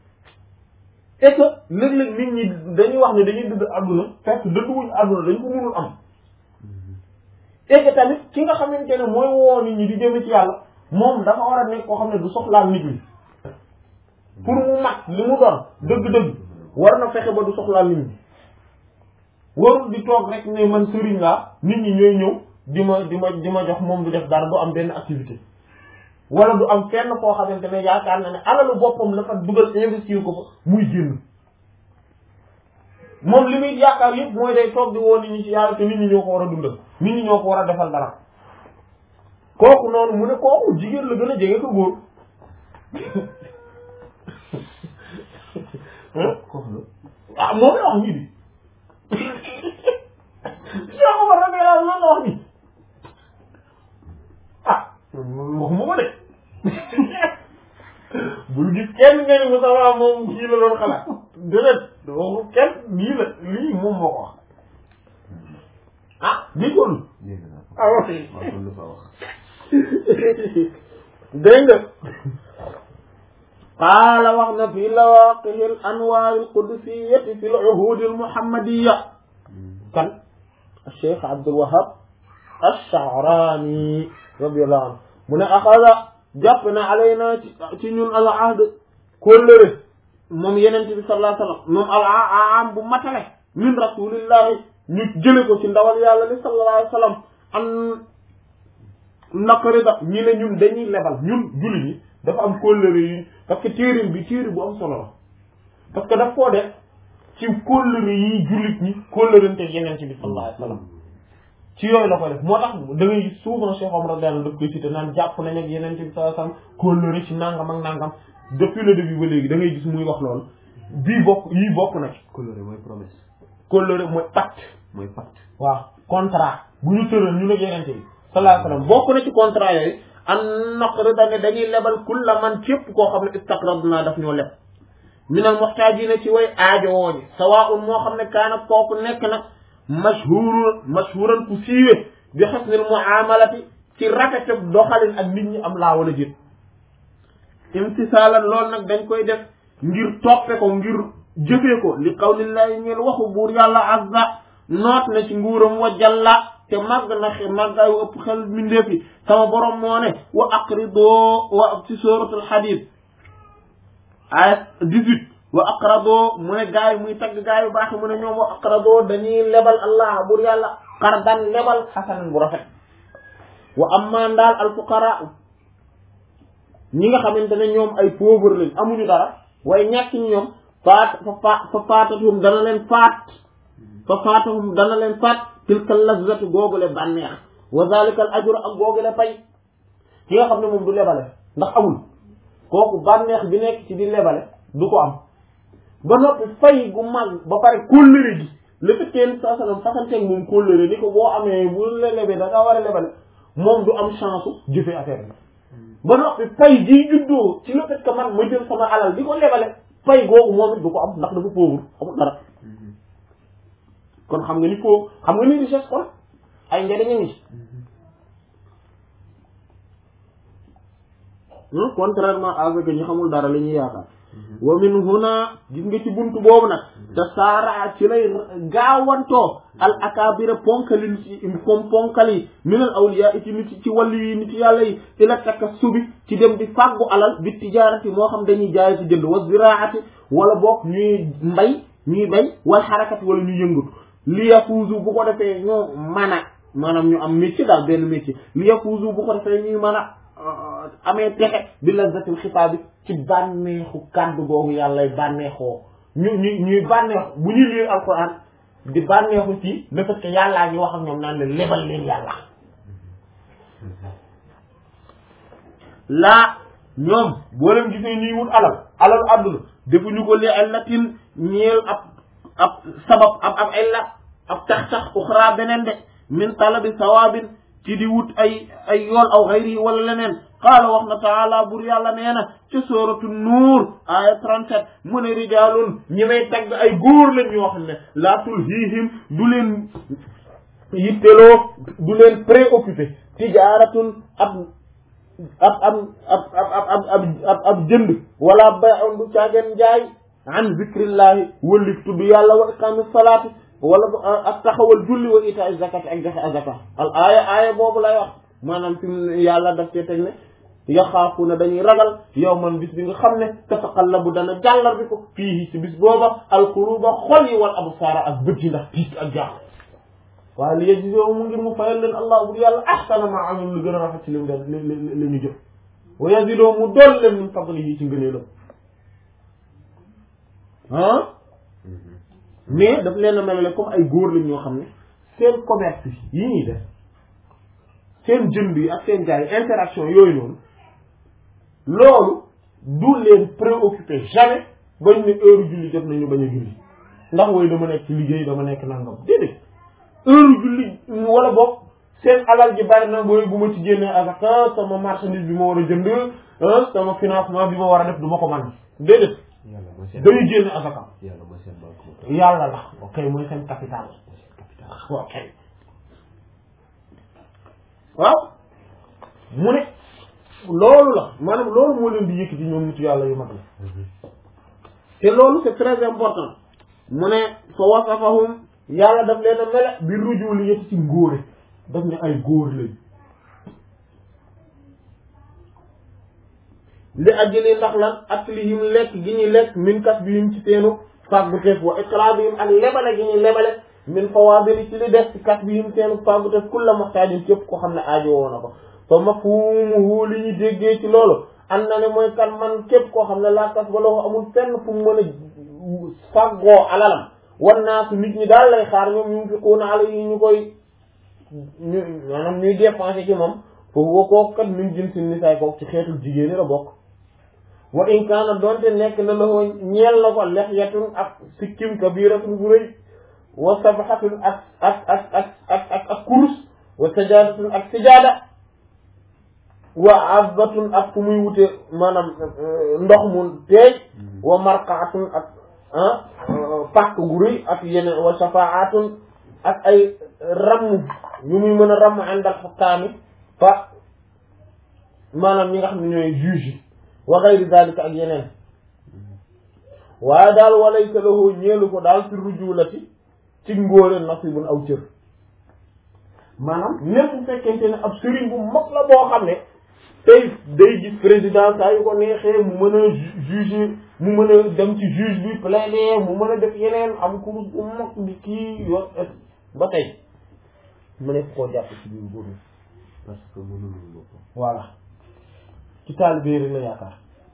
et que léeg-léeg nit ñi dañuy wax ne dañuy dëdd àdduna fekk dëdduwuñu àdduna dañ ko mënul am et que tamit ki nga xamante ne mooy woo nit ñi di jëm ci yàlla moom dafa war a nekk koo xam ne du soxlaal nit ñi pour mu mat li mu doon dëgg-dëgg war na fexe ba du soxlaal nit ñi warul di toog rek ne man sëriñ laa nit ñi ñooy ñëw di ma di ma di ma jox moom du def dara du am benn activité wala du am fenn koo xamante ne yaakaar na ne alalu boppam la fa dugal investir ko fa muy génn moom li muy yaakaar yëpp mooy day toog di woo nit ñi ci yàlla te nit ñi ñoo ko war a dundal nit ñi ñoo ko war a defal dara kooku noonu mu ne kooku jigéen la gën a jege ko góor kooku la ah moom la wax ñii di Cheikh Omar radiyallahu anhu lan la wax nii ah waxuma ko de bul gis kenn nga ni Moustapha moom kii la doon xalaat déedéet waxu kenn lii la lii moom moo ko wax ah lii ko dégg naa ko ah wax maa ko lu fa wax dégg nga qaala wax na fi lawaaqihi al anwaar al qudsiyati fi al uhud al muhammadiya kan Cheikh Abdul Wahab ash-Sha'rani radiyallahu anhu mu ne axada jàpp na alayna ci ci ñun al ahd kóllëre moom yenente bi sallallahu alayhi wasallam moom al aam bu matale min rasulillahi ñu jële ko ci ndawal yàlla li sallallahu alayhi wasallam an naqarida ñi ne ñun dañuy lebal ñun julli ñi dafa am kóllëre yi parce que téerin bi téeri bu am solo la parce que daf koo def ci kóllëre yi jullit ñi kóllërante yenente bi sallallahu alayhi wasallam ci yooyu la koy def moo tax da ngay gis souvent Cheikh Omar radiyallahu anhu daf koy cité naan jàpp nañ ak yenente bi sallallahu alayhi wasallam kóllëre ci nangam ak nangam depuis le début ba léegi da ngay gis muy wax loolu bii bokk yii bokk na ci coloré mooy promesse kóllëre mooy pacte mooy pacte waaw contrat bu ñu tëral ñu ne yenente bi sallallahu alayhi wasallam bokk na ci contrat yooyu an naqrida ne dañuy lebal kulla man képp koo xam ne istaqradna daf ñoo leb minal muhtaajina ci way aajo wooñi sawaa'un moo xam ne kaana kooku nekk na mashhuur mashhuuran ku siiwe bi husnil mu'amalati ci rafete doxalin ak nit ñi am laa wala jét imtisaalan loolu nag dañ koy def ngir toppe ko ngir jëfee ko li qawlillahi ñeel waxu buur yàlla azza noot na ci nguuram wa jalla te màgg na xe màggaayu ëpp xel mindeef yi sama borom moo ne wa aqridoo wa ci suratul hadid ay 18 wa aqradoo mu ne gaay muy tagg gaay yu baax mu ne ñoom wa aqradoo dañuy lebal allah bur yàlla qardan lebal xasanan bu rafet wa amma daal al fuqara ñi nga xamante ne ñoom ay pauvre lañ amuñu dara waaye ñàkk ñi ñoom faat fa fa faatatuhum dana leen faat fa faatahum dana leen faat tilka lazatu googule bànneex wa zalika al ajru ak googule pay ki nga xam ne moom du lebale ndax amul kooku bànneex bi nekk ci di lebale du ko am ba noppi fay gu mag ba pare kóllëre gi le fait que saa sallam fasanteeg moom kóllëre ni ko boo amee bu la lebee da ngaa war a lebale moom du am chance u jëfe affaire bi ba noppi fay gi juddoo ci le fait que man ma jël sama alal di ko lebale fay googu moom it du ko am ndax dafa pauvre amul dara kon xam nga ni foo xam nga ni richesse kon ay njëriñ a ngi contrairement avec ñi xamul dara li ñuy yaakaar wa min huna gis nga ci buntu boobu nag te saara ci lay gaawantoo al akabira ponkali ci comme ponkali minal awliya ci nit ci wàllu yi nit yàlla yi ila takka subi ci dem di fàggu alal bi tijaarati moo xam dañuy jaay ci jënd wa ziraati wala boog ñuy mbay ñuy bay wal xarakati wala ñuy yëngatu li yafuuzu bu ko defee ñoo mën a maanaam ñu am métier daal benn métier li yafuuzu bu ko defee ñuy mën a amee texe bi lazzatil xitaab bi ci bànneexu kàddu googu yàlla bànneexoo ñu ñu ñuy bànneexu bu ñuy lire alquran di bànneexu ci le fait que yàllaa ngi wax ak ñoom naan leen lebal leen yàlla laa ñoom boo leen gisee ñuy wut alal alal àdduna defuñu ko li allatin ñeel ab ab sabab ab ab illa ab tax tax uxra beneen de min talabi sawaabin ci di wut ay ay yool aw xayri wala leneen qaala wax na taala bur yàlla nee na ca sooratu nuur aya 37 mu ne rijaalun ñi may tagg ay góor lañ ñoo xam ne laa tulhiihim du leen yitteloo du leen préoccupé tijaaratun ab ab ab ab ab ab ab ab jënd wala bay'un du caageen jaay an zikrillahi wëllif tudd yàlla wa iqaami salaati wala ak taxawal julli wa ita zakat ak joxe azaka al aaya aaya boobu lay wax maanaam fi mu yàlla daf cee teg ne yaxaafu na dañuy ragal yow man bis bi nga xam ne tataqallabu dana jàllar bi ko fii ci bis booba alquluba xol yi wal absaara ak bët yi ndax tiit ak jaax waaye li yejisoo mu ngir mu fayal leen allah bur yàlla ahsana ma amul lu gën a rafet ci li mu def li li ñu jëf wa yazidoo mu dool leen min fadlihi ci ngëneelam ah mais daf leen a melale comme ay góor lañ ñoo xam ne seen commerce yi ñuy def seen jënd yi ak seen jaay interaction yooyu noonu loolu du leen préoccupé jamais bañ ne heure julli jot nañu bañ a julli ndax wooy dama nekk ci liggéey dama nekk nangam déedéet heure julli wala boog seen alal ji bari na booy bu ma ci génnee azaka sama marchandise bi ma war a jënd ah sama financement bi ma war a def du ma ko man déedéet yàlla mooy seen dañuy génne azaka yàlla mooy seen banque moo yàlla la ok mooy seen capital ok waaw mu ne loolu la maanaam loolu moo leen di yëkkati ñoom nitu yàlla yu mag la te loolu c'est très important mu ne fa wasafahum yàlla daf leen a mele bi ruju li yëpp ci ngóore daf ne ay góor lañ li ajjali ndax lan aklihim lekk gi ñuy lekk min kas bi yim ci seenu fàggu teef wa iqraabihim ak lebale gi ñuy lebale min fawaadili ci li des ci kas bi yim seenu fàggu teef kulla muhtaajin képp ko xam ne aajo woo na ko fa mafhumuhu li ñu déggee ci loolu am na ne mooy kan man képp koo xam ne laa kas ba loo amul fenn fu mu mën a fàggoo alalam wan naa su nit ñi daal lay xaar ñoom ñu fi kuuna ala yi ñu koy ñu maanaam ñuy dépensé ci moom foofu wa kooku kat min jin si nisaay kooku ci xeetul jigéen ñi la bokk wa in kaana donte nekk na la ko ñeel na ko lexyatun ak sikkim kabiratun bu rëy wa sabhatun ak ak ak ak ak ak ak kurus wa sajaadatun ak sijaada wa azbatun ak fu muy wute maanaam ndox mu teey wa marqaatun ak ah pàkk gu rëy ak yeneen wa shafaatun ak ay ramm yu muy mën a ramm àndal xukkaami fa maanaam ñi nga xam ne ñooy juge yi wa gayri dalika ak yeneen waaye daal walaysa lahu ñeelu ko daal fi rujulati ci ngóore nasibun aw cër maanaam même bu fekkente ne ab sëriñ bu mag la boo xam ne tey day gis président saa yu ko neexee mu mën a juger mu mën a dem ci juge bi plaider mu mën a def yeneen am kurus bu mag bi kii yor ba tey mu nekk koo jàpp ci biir góor parce que mënulul boppam voilà ci taalibe rek la yaakaar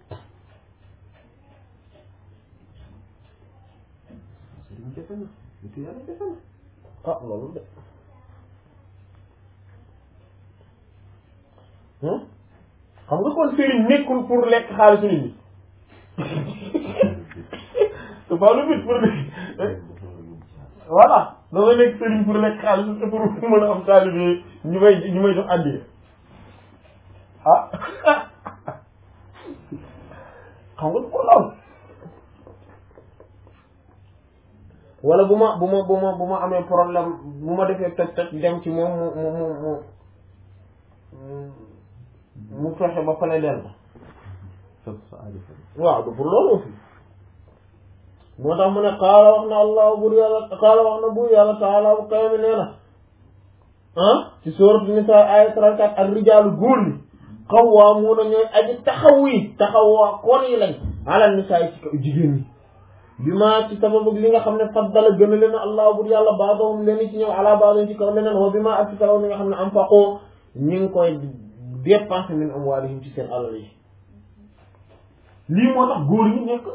sëriñ jafe na nitu yàlla jafe na ah loolu de hmm xam nga kon sëriñ nekkul pour lekk xaalisu nit ñi c'est pas le but pour voilà dama nekk sëriñ pour lekk xaalis te pour mën a am taalibe ñu may ñu may jox àddiya ah xam nga ko lool wala bu ma bu ma bu ma bu ma amee problème bu ma defee toj toj dem ci moom mu mu mu mu mu fexe ba pale del ma fekk sa aajo fa waaw du pour loolu aussi moo tax mu ne xaala wax na allah bur yàlla xaala wax na bur yàlla taala bu kawe mi nee na ah ci sourate Nisaa aya 34 ak rijaalu góor ñi qawwaamuuna ñooy aji taxaw yi taxawaa koon yi lañ ala nisaa yi ci kaw jigéen ñi bi ma ci sababu li nga xam ne faddala gën a leen allah bur yàlla baadahum leen ci ñëw ala baadahum ci kaw leneen wa bi ma ak ci sababu li nga xam ne anfaqoo ñi ngi koy dépensé min amwaalihim ci seen alal yi lii moo tax góor ñi nekk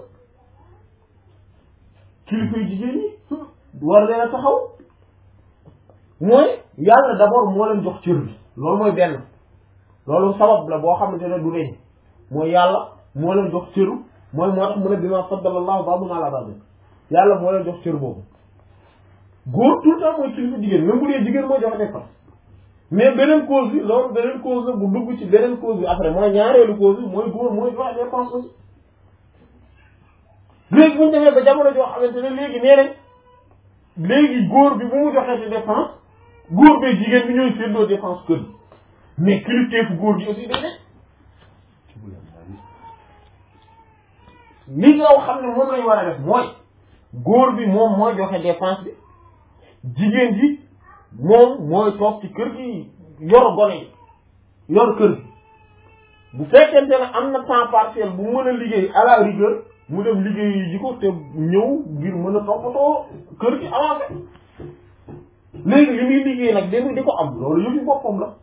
kilifa yu jigéen ñi war leen a taxaw mooy yàlla d'abord moo leen jox cër bi loolu mooy benn loolu sabab la boo xamante ne du leen mooy yàlla moo leen jox cëru mooy moo tax mu ne bima faddala Allahu ba'dahum ala ba'd yàlla moo leen jox cër boobu góor tout le temps mooy kilifa jigéen même bu dee jigéen mooy joxe dépense mais beneen cause bi loolu beneen cause la bu dugg ci beneen cause bi après mooy ñaareelu cause bi mooy góor mooy joxe dépense aussi léegi bu ñu demee ba jamono joo xamante ne léegi nee nañ léegi góor bi bu mu joxee ci dépense góor bee jigéen bi ñooy séddoo dépense kër gi mais kilifteefu góor gi aussi day nekk li nga xam ne moom lañ war a def mooy góor bi moom mooy joxe dépense bi jigéen ji moom mooy toog ci kër gi yor gone yi yor kër gi bu fekkente ne am na temps partiel bu mën a liggéey à la rigueur mu dem liggéey ji ko te ñëw ngir mën a toppatoo kër gi avancé léegi li muy liggéey nag di di ko am loolu yëfi boppam la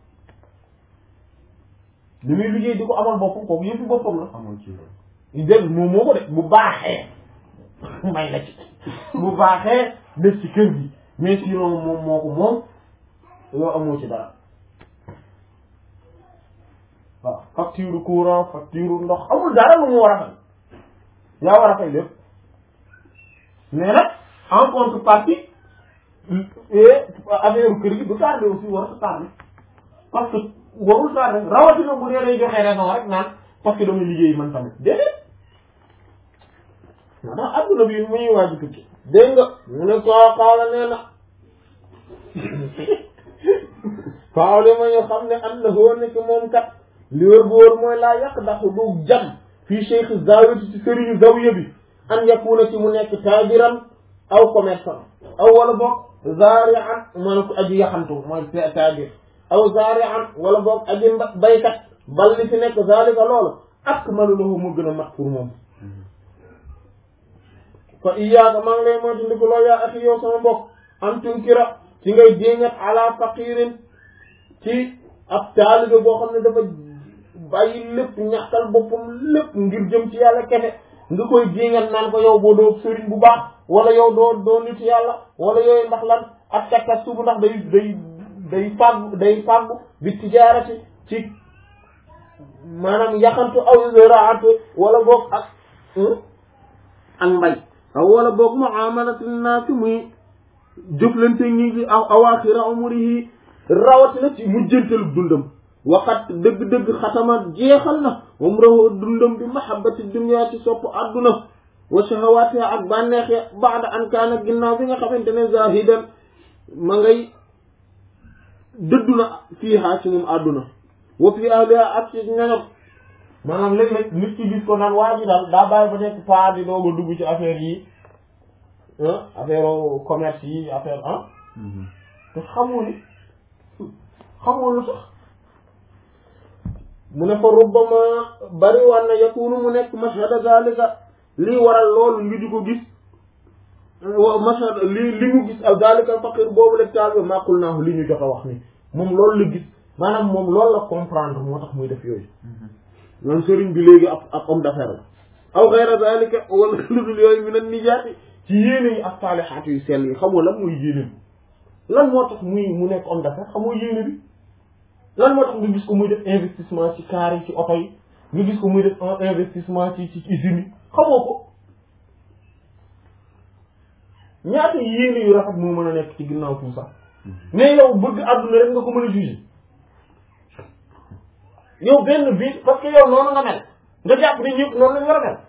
li muy liggéey di ko amal boppam kooku yëfi boppam la amoon ci loolu dégg moom moo ko def bu baaxee may la ci bu baaxee def ci kër gi mais sinon moom moo ko moom yow amoo ci dara waaw facture courant facture ndox amul dara lu mu war a fay yaa war a fay lépp mais nag en contrepartie affaire kër gi du tardé aussi war a tardé parce que warul tardé rawatina bu dee day joxe raison rek naan parce que damay liggéey man tamit déedéet moo tax adduna bi mu ñuy waaj tukki dégg nga mu ne ko xaala nee na faaw li ma ñu xam ne am na foo nekk moom kat li wër bu wër mooy laa yàq ndax du jam fii cheikh zawiyati ci sëriñu zawiya bi an yakuna ci mu nekk taajiran aw commerçant aw wala boog zaari'an mooy ko aji yaxantu mooy taajir aw zaari'an wala boog aji baykat bal li fi nekk zalika loolu akmalu lahu mu gën a mat pour moom fa iyaaka maa ngi lay moytu ndiku loolu yaa axi yow sama mbokk am tunkira ci ngay jéngat ala faqirin ci ab taalibe boo xam ne dafa bàyyi lépp ñàkkal boppam lépp ngir jëm ci yàlla kese nga koy jéngat naan ko yow boo doo sëriñ bu baax wala yow doo doo nit yàlla wala yooyu ndax lan ak takkas subu ndax day day day fàggu day fàggu bi tijaarati ci maanaam yaxantu aw zaraatu wala boog ak ak mbay aw wala boog muamalati naasi muy jëflante ñi ci aw awaaxira umurihi rawatina ci mujjantalu dundam waxat dëgg-dëgg xatama jeexal na umrahu dundam bi mahabbati dunya ci sopp adduna wa shahawaatiha ak bànneex ya baada an kaana ginnaaw bi nga xamante ne zahidan ma ngay dëddu na fiiha ci moom adduna wa fi ahliha ak ci ñoñom maanaam léeg-léeg nit ki gis ko naan waa ji daal daa bàyyi ba nekk paa di doog a dugg ci affaire yi affaire commerce yi affaire ah te xamoo ni xamoo lu tax mu ne fa rubbama bari war na yakunu mu nekk mashhada zalika lii waral loolu ngi di ko gis mashhad li li mu gis al zalika faqir boobu la taal bi maqul naahu li ñu jot a wax ni moom loolu la gis maanaam moom loolu la comprendre moo tax muy def yooyu man sëriñ bi léegi ab ab homme d'affaires la aw xayra zalika wala lu dul yooyu mi nan nijaati ci yéene yi ak saalihaat yu sell yi xamoo lan mooy yéene bi lan moo tax muy mu nekk homme d'affaires xamoo yéene bi lan moo tax nga gis ko muy def investissement ci car yi ci oto yi nga gis ko muy def investissement ci ci usines yi xamoo ko ñaata yéene yu rafet moo mën a nekk ci ginnaaw tout ça mais yow bëgg àdduna rek nga ko mën a juger yow benn bi parce que yow noonu nga mel nga jàpp ni ñëpp noonu lañ war a mel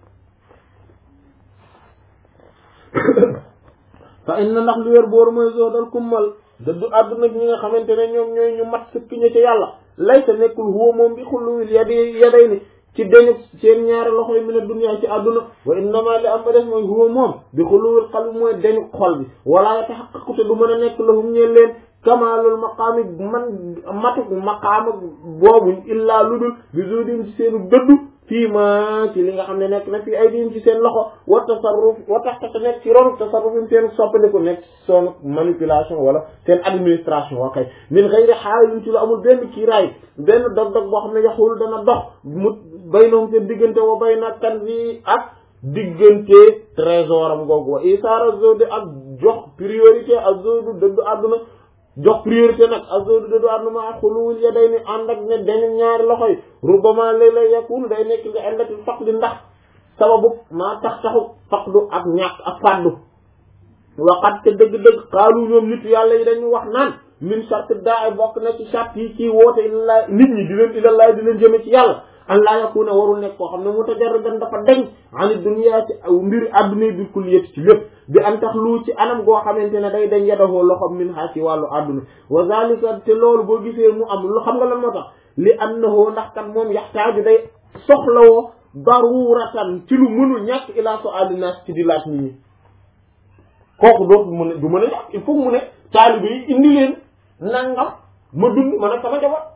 fa inna ndax li wér boor mooy zoodal kummal dëddu àdduna bi ñi nga xamante ne ñoom ñooy ñu mat sëkk ña ca yàlla lay sa nekkul huwa moom bi xulluwil yadi yaday ni ci deñu seen ñaari loxo yi mina dunya ci àdduna wa innama li am ba def mooy huwa moom bi xulluwil qalbi mooy deñu xol bi wala yatahaqqaqu te du mën a nekk lahum ñeen leen kamaalul maqaami man matuk maqaama boobu illaa ludul bi zudin ci seenu dëddu fii ma ci li nga xam ne nekk na fii ay diin ci seen loxo wa tasarruf wa tax te nekk ci ronu tasarrufin seen soppandiku nekk son manipulation wala seen administration wa kay min xëyri xaala yuñ ci lu amul benn kiiraay benn dog-dog boo xam ne yaxul dana dox mu bay noom seen diggante wa bay na kan bi ak diggante trésor am googu wa isaara zodi ak jox priorité ak zodu dëddu àdduna jox priorité nag azodu dadu àdduna ma xuluwul ya day ni ànd ak ne dañu ñaari loxo yi rubama léeg-léeg yakunu day nekk nga indati faqdi ndax sababu maa tax taxu faqdu ak ñàkk ak fàddu waxat te dëgg-dëgg xaalu ñoom nit yàlla yi dañu wax naan min charte daa bokk na ci charte yi ci woote ilallah nit ñi di leen ilallah di leen jëme ci yàlla an laa yakuna warul nekk koo xam ne mutajarridan dafa deñ ani dunya ci mbiri adduna bi kulliyati ci lépp bi an tax lu ci anam goo xamante ne day dañ yadahoo loxom min ha ci wàllu adduna wa zalika te loolu boo gisee mu am lu xam nga lan moo tax li annahu ndax kat moom yaxtaaju day soxlawoo daruratan ci lu mënul ñàkk ilaa so alinaas ci di laaj nit ñi kooku dootu mën a du mën a ñàkk il faut mu ne taalibe yi indi leen nangam ma dund man ak sama jabar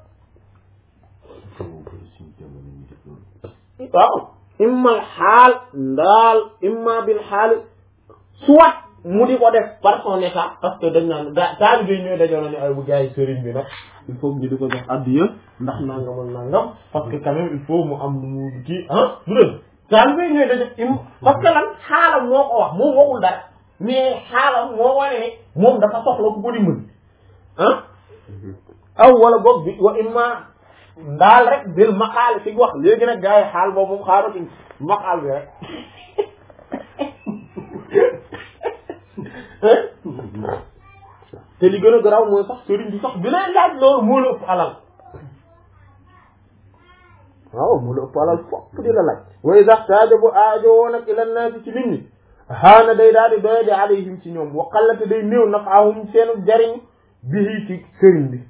waaw imma xaal ndaal imma bil xaal soit mu di ko def par son état parce que dañ naan gaa taalibe yi ñooy dajoo na ne ay bu gars yi sëriñ bi nag il faut ñu di ko jox addiya ndax nangamal nangam parce que quand même il faut mu am mu kii ah du dëgg taalibe yi ñooy dajo im parce que lan xaalam moo ko wax moom waxul dara mais xaalam moo wane ne moom dafa soxla ku ko dimbali ah aw wala boog bi wa imma ndaal rek bil maqaal fi wax léegi nag gars yi xaal boobu moom xaaratuñ maqaal bi rek te li gën a garaaw mooy sax sëriñ bi sax bi lay laaj loolu moo la ëpp alal waaw moo la ëpp alal fopp di la laaj way sax taaja bu aajo woon ak ila naasi ci nit ñi xaana day daal di doye di alayhim ci ñoom waqallate day néew nafaahum seenu jariñ bii ci sëriñ bi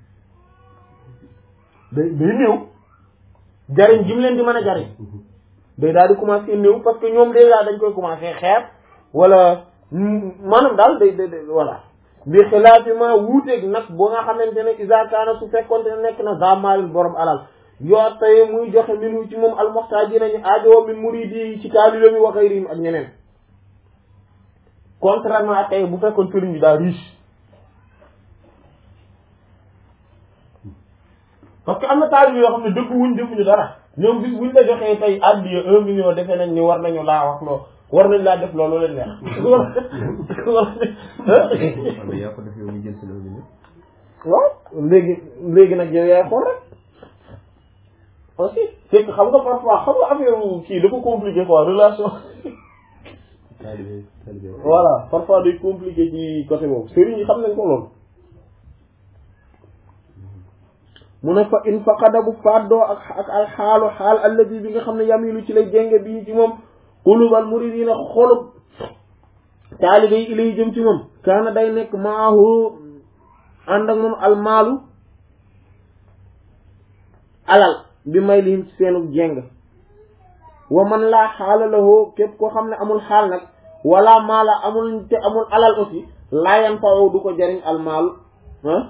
day day néew jariñ gi mu leen di mën a jariñ day daal di commencer néew parce que ñoom déjà dañ koy commencer xeeb wala maanaam daal day day day voilà bi xilaafi ma wuuteeg nag boo nga xamante ne isa kaana su fekkonte ne nekk na zamaalil borom alal yoo tey muy joxe minu ci moom almuxtaaji nañu aajowoo min muridi ci taalibe mi wa xayrihim ak ñeneen contrairement ak tey bu fekkoon sëriñ bi daa riche parce que am na taalibe yoo xam ne dëkk wuñ defuñu dara ñoom bis buñ la joxee tey addiya un million defee nañ ni war nañu laa wax loo war nañ laa def loolu leen neex yaa ko def yow ñu jël seen un million waaw léegi léegi nag yow yaay xool rek aussi c'est que xam nga parfois xam nga affaire kii dafa compliqué quoi relation taalibe taalibe voilà parfois day compliqué ci côté boobu sëriñ yi xam nañ ko loolu mu ne fa in faqada bu faddoo ak ak al xaalu xaal alladi bi nga xam ne yamilu ci lay jénge bii ci moom qulubal muridina xolub taalibe yi ilay jëm ci moom kaana day nekk maahu ànd ak moom almaalu alal bi may lihim ci seenu jéng wa man laa xaala lahu képp koo xam ne amul xaal nag wala maala amul te amul alal aussi laa yan fawo du ko jariñ almaalu ah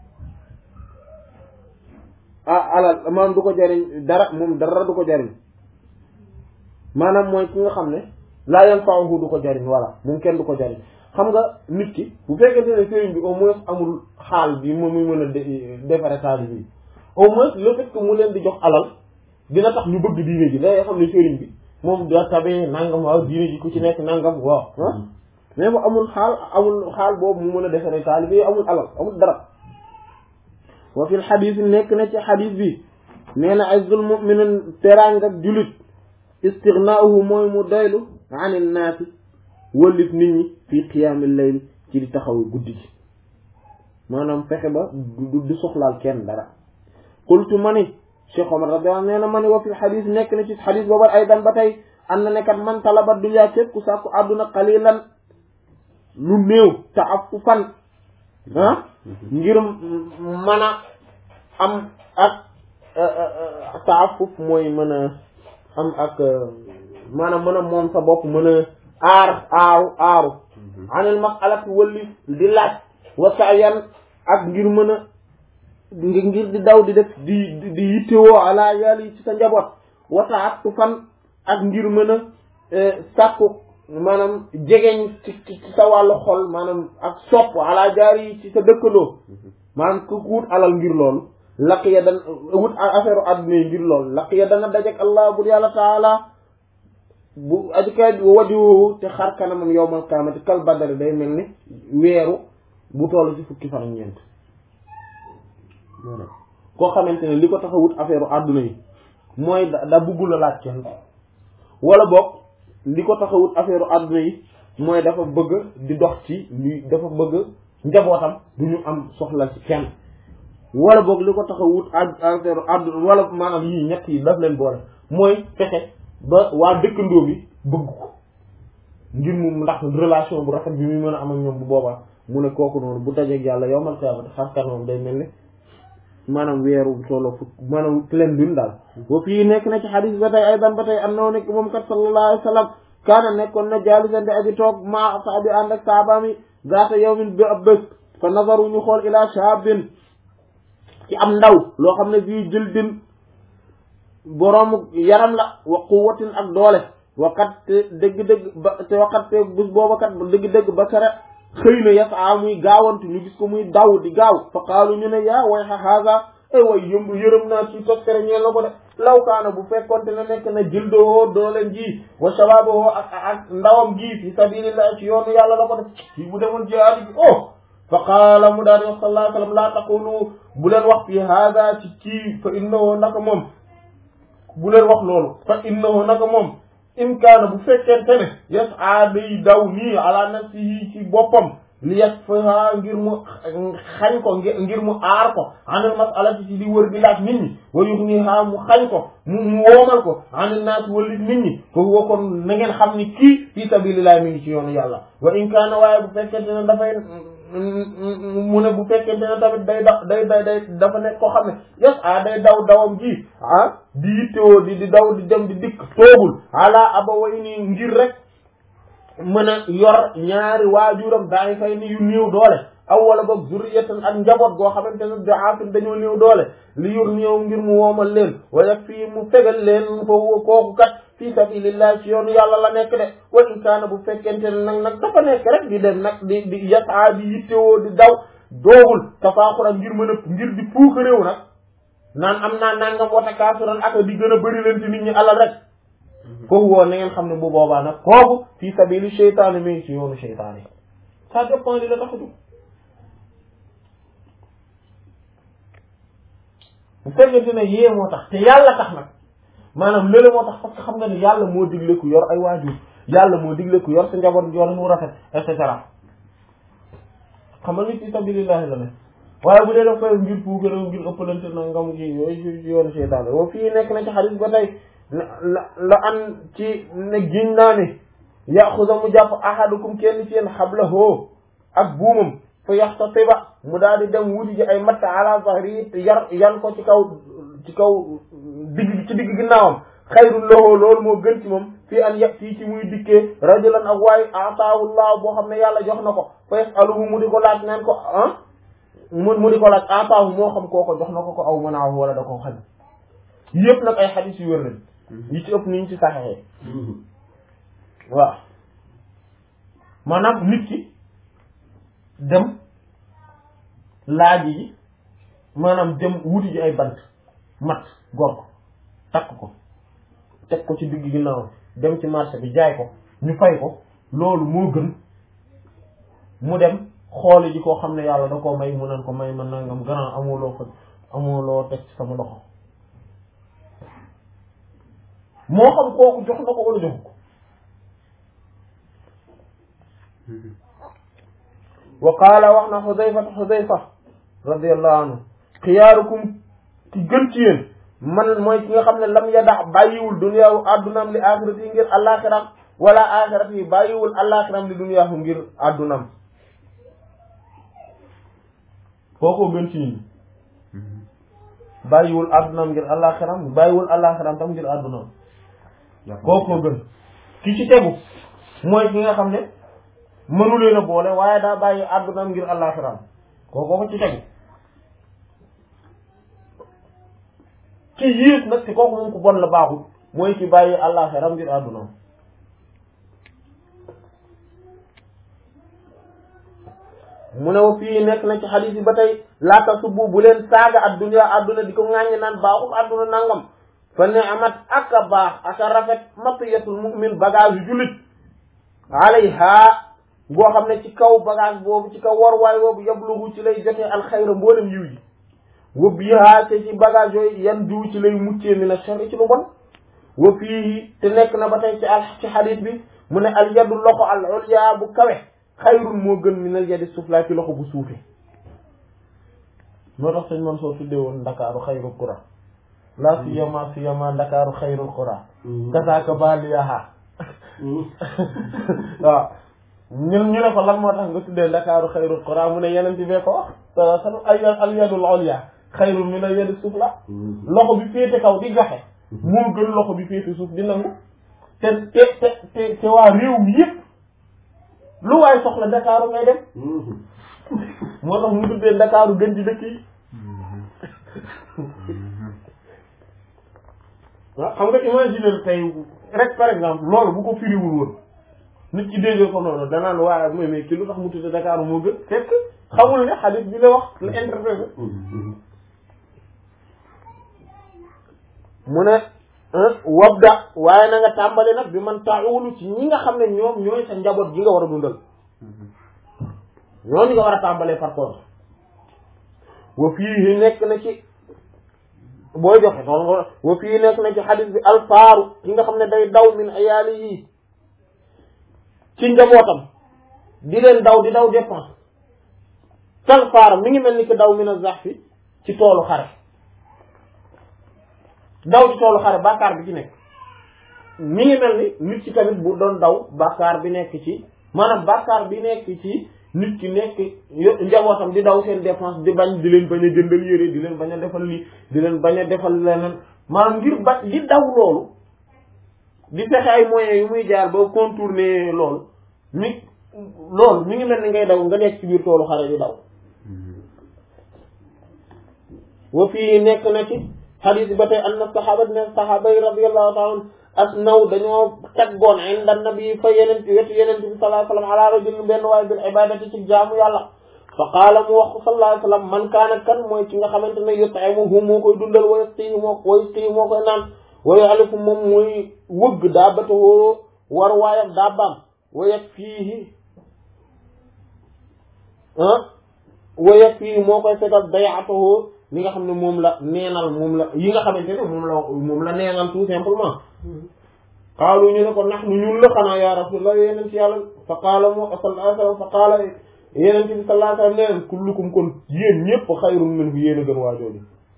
ah alal maanaam du ko jariñ dara moom dara du ko jariñ maanaam mooy ki nga xam ne laa yan fawo du ko jariñ voilà moom kenn du ko jariñ xam nga nit ki bu fekkente ne sëriñ bi au moins amul xaal bi moom muy mën a defare taali bi au moins le fait que mu leen di jox alal dina tax ñu bëgg diine ji day xam ne sëriñ bi moom da tabee nangam waaw diine ji ku ci nekk nangam waaw ah mais bu amul xaal amul xaal boobu mu mën a defare taali bi amul alal amul dara wa fil xadis nekk na ci xadis bi nee na azul muminin teraanga ak julit istighnaahu mooy mu doylu anil naasi wëllif nit ñi fii qiyaamil layl ci di taxaw guddi gi maanaam fexe ba du du soxlaal kenn dara qultu ma ni Cheikh Omar radiyallahu anhu nee na ma ni wa fil xadis nekk na ci xadis boobu ay dan ba tey am na nekkat man talaba dunya képp ku sàkku àdduna qalilan lu néew ta'affufan ah ngir mën a am ak ta'affuf mooy mën a am ak maanaam mën a moom sa bopp mën a aar aaru aaru anil mas'alati wëlli di laaj wa sa'yan ak ngir mën a ngir di daw di def di di yittewoo ala yàlla ci sa njaboot wa ta'attufan ak ngir mën a sàkku maanaam jegeñ ci ci sa wàllu xol maanaam ak sopp ala jaar yi ci sa dëkkandoo maanaam ku wut alal ngir loolu laq ya dan wut affaire u àdduna yi ngir loolu laq ya dana dajek allah bur yàlla taala bu ajukay wadiwoowu te xar kanamam yowmal qiyaamati kal badari day mel ni weeru bu toll ci fukki fan ak ñeent koo xamante ne li ko tax a wut affaire u àdduna yi mooy da da buggul a laaj kenn wala boog li ko tax a wut affaire àdduna yi mooy dafa bëgg di dox ci li dafa bëgg njabootam du ñu am soxla ci kenn wala boog li ko tax a wut affaire àdduna wala maanaam yii ñett yi daf leen boole mooy fexe ba waa dëkkandoo bi bëgg ko ngir mu ndax relation bu rafet bi muy mën a am ak ñoom bu boobaa mu ne kooku noonu bu dajeeg yàlla yowmal qiyaamati xar kanamam day mel ni maanaam weeru tolloo fukk maanaam leen dun daal boo fii nekk na ci xadis ba tey aydan ba tey am na nekk moom kat sallallahu alayhi wa sallam kaana nekkoon na jaalisan di aji toog maa saabi ànd ak saabaami zaata yawmin bi ab bés fa nazaru ñu xool ila shaabin ci am ndaw loo xam ne fii jëldin boroomu yaram la wa quwwatin ak doole waqat te dëgg-dëgg ba te waqat te bés booba kat dëgg-dëgg ba kara xëy na yasaa muy gaawantu ñu gis ko muy daw di gaaw fa qaalu ñu ne yaa way xa haga ay way yëmb yërëm naa ci toskere ñeel na ko de law kaana bu fekkonte ne nekk na jildoo dooleen ji wa shabaaboo ak ak ndawam gi fi sabilillah ci yoonu yàlla la ko def ci bu demoon jihaad ji oh fa qaala mu daal di wax sallallahu alayhi wa sallam laa taqulu bu leen wax fi haga ci kii fa innahu naka moom bu leen wax loolu fa innahu naka moom in kaana bu fekkente ne yas a day daw nii ala nafsihi ci boppam li yasfaha ngir mu xañ ko ngir mu aar ko anil masalati ci di wër di laaj nit ñi wa yughniha mu xañ ko mu mu woomal ko anil naas walit nit ñi foofu woo kon na ngeen xam ni kii fi sabilillah mi ngi ci yoonu yàlla wa in kaana waaye bu fekkente ne dafay mu ne bu fekkente ne tamit day da day day day dafa nekk koo xam ne yes ah day daw dawam ji ah di yittewoo di di daw di dem di dikk toogul ala abawayni ngir rek mën a yor ñaari waajuram daay fay ni yu néew doole aw wala boog zurriyatan ak njaboot goo xamante ne daafin dañoo néew doole li yor néew ngir mu woomal leen wala fii mu fegal leen foofu kooku kat fii sabilillah ci yoonu yàlla la nekk de wa in kaana bu fekkente ne nag nag dafa nekk rek di dem nag di di yasaa di yittewoo di daw doogul tafaaxura ngir mën a ngir di puuk réew nag naan am naa nangam wata kaasuran ak di gën a bëri leen ci nit ñi alal rek kooku woo na ngeen xam ne bu boobaa nag kooku fii sabili seytaane mi ngi ci yoonu seytaane ça dépend li la tax a jóg bu fekkente ne yee moo tax te yàlla tax nag maanaam lële moo tax parce que xam nga ne yàlla moo digle ku yor ay waajur yàlla moo digle ku yor sa njaboot yor mu rafet et cetera xam nga ni fii sabilillahi la ne waaye bu dee daf koy ngir puugara ngir ëppalante na ngam gi yooyu ci yoonu seytaane woo fii nekk na ci xadis ba tey la la an ci ne giñ naa ne yaxuda mu jàpp ahadukum kenn ci yéen xablahu ak buumam fa yaxtatiba mu daal di dem wuti ji ay matt ala zahri yar yan ko ci kaw ci kaw digg ci digg ginnaawam xayrul lahu loolu moo gën ci moom fii an yag fii ci muy dikkee rajulan ak waaye ataahu llah boo xam ne yàlla jox na ko fa yasaluhu mu di ko laaj naan ko ah mu mu di ko laaj ataahu moo xam kooko jox na ko ko aw manaahu wala da ko xañ yëpp nag ay xadis yu wér lañ yi ci ëpp niñ ci saxexee waaw maanaam nit ki dem laaj yi maanaam dem wuti ji ay bant mat gor ko takk ko teg ko ci digg ginnaaw dem ci marché bi jaay ko ñu fay ko loolu moo gën mu dem xooli ji koo xam ne yàlla da koo may mu naan ko may ma nangam grand amuloo fa amuloo teg ci sama loxo moo xam kooku jox na ko wala jox ko wa qaala wax na xudayfa xudayfa radiyallahu anhu xiyaarukum ki gën ci yéen man mooy ki nga xam ne lam yadax bàyyiwul duniyaawu addunaam li axirati yi ngir àllaaxiram wala axirati yi bàyyiwul àllaaxiram li duniyaahu ngir addunam kookoo gën ci yéen bàyyiwul addunaam ngir àllaaxiram bàyyiwul àllaaxiram tam ngir addunam kookoo gën ki ci tegu mooy ki nga xam ne mënu leen a boole waaye daa bàyyi àddunaam ngir àllaaxiram kookoo ko ci tegu ki yiis nag ci kooku moom ku bon la baaxul mooy ki bàyyi àllaaxiram ngir àddunaam mu ne wa fii nekk na ci xadiis yi ba tey laata subbu bu leen saaga adduna adduna di ko ŋàññi naan baaxul adduna nangam fa ne amat ak a baax ak a rafet matiyatul mu'min bagage yu jullit alayha boo xam ne ci kaw bagage boobu ci kaw warwaay boobu yablugu ci lay jotee alxayra mboolem yiw yi wa biha te ci bagage yooyu yan diw ci lay muccee mi na sori ci lu bon wa fii te nekk na ba tey ci al ci xadiis bi mu ne al yadu loxo al ulya bu kawe xayrun moo gën min al yadi sufla ci loxo bu suufe moo tax sëñ man soo tuddee woon ndakaaru xayrul qura la siyama siyama ndakaaru xayrul qura kasaaka baliyaha waaw ñun ñu ne ko lan moo tax nga tuddee ndakaaru xayrul qura mu ne yeneen ci bee ko wax sa san ay al yadul ulya xayrun min al yadi sufla loxo bi féete kaw di joxe moo gën loxo bi féete suuf di nangu te te te te te waa réew mi yëpp lu waay soxla ndakaaru ngay dem moo tax mu tuddee ndakaaru gën ci dëkk yi waaw xam nga imaginer tey rek par exemple loolu bu ko firiwul woon nit ki dégg ko noonu danaan waaye mooy mais ki lu tax mu tuddee ndakaaru moo gën fekk xamul ne xadis bi la wax la interprété mu ne wabda waaye na nga tàmbali nag bi man taawulu ci ñi nga xam ne ñoom ñooy sa njaboot gi nga war a dundal ñooñu nga war a tàmbalee par contre wa fii nekk na ci booy joxe noonu nga wa fii nekk na ci xadis bi alfaaru ki nga xam ne day daw min ayaali yi ci njabootam di leen daw di daw dépense kal faara mi ngi mel ni que daw min a zaxfi ci toolu xare daw ci toolu xare bàkkaar bi ci nekk mi ngi mel ni nit ci tamit bu doon daw bàkkaar bi nekk ci maanaam bàkkaar bi nekk ci nit ki nekk yo- njabootam di daw seen dépense di bañ di leen bañ a jëndal yére di leen bañ a defal lii di leen bañ a defal leneen maanaam ngir ba di daw loolu di fexe ay moyens yu muy jaar ba contourner loolu mi loolu mi ngi mel ni ngay daw nga nekk ci biir toolu xare di daw wa fii nekk na ci xadis ba tey anna saxaaba ne saxaaba yi radiyallahu taala anhum asnaw dañoo taggoon inda nabi fa yeneen wetu yeneen bi sallallahu alayhi wa sallam ala rajulin benn waaye bil ibadati ci jaamu yàlla fa qaala mu wax sallallahu alayhi wa sallam man kaana kan mooy ki nga xamante ne yut'imuhu moo koy dundal wa yasqihi moo wa yasqihi moo koy naan wa yu'alifu moom mooy wëgg daabatahu war waayam daabbaam wa yakfiihi ah wa yakfiihi moo koy fegal day'atahu li nga xam ne moom la neenal moom la yi nga xamante ne moom la moom la neenal tout simplement qaalu ñu ne ko nax nu ñun la xanaa ya rasulullah yeneen ci yàlla fa qaala mu sallallahu alayhi wa sallam fa qaala yeneen ci bi sallallahu alayhi wa sallam ne leen kullukum kon yéen ñëpp xayrun minhu yéen a gën waa jooju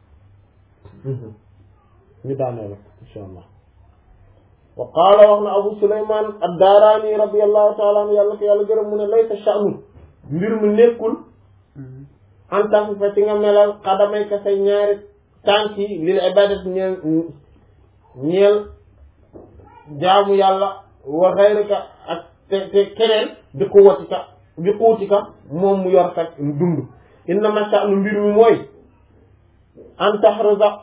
ñu daanee la insha allah wa qaala wax na abu suleyman ad-daarani radiyallahu taala anhu yàlla ko yàlla gërëm mu ne laysa sha'nu mbir mi nekkul en tant que ci nga melal xadamay ka say ñaari tànk yi lil ibadat ñeel ñeel jaamu yàlla wa xayrika ak te te keneen di quwwatika di quutika moom mu yor sa dund innama sha'nu mbir mi mooy an tahruza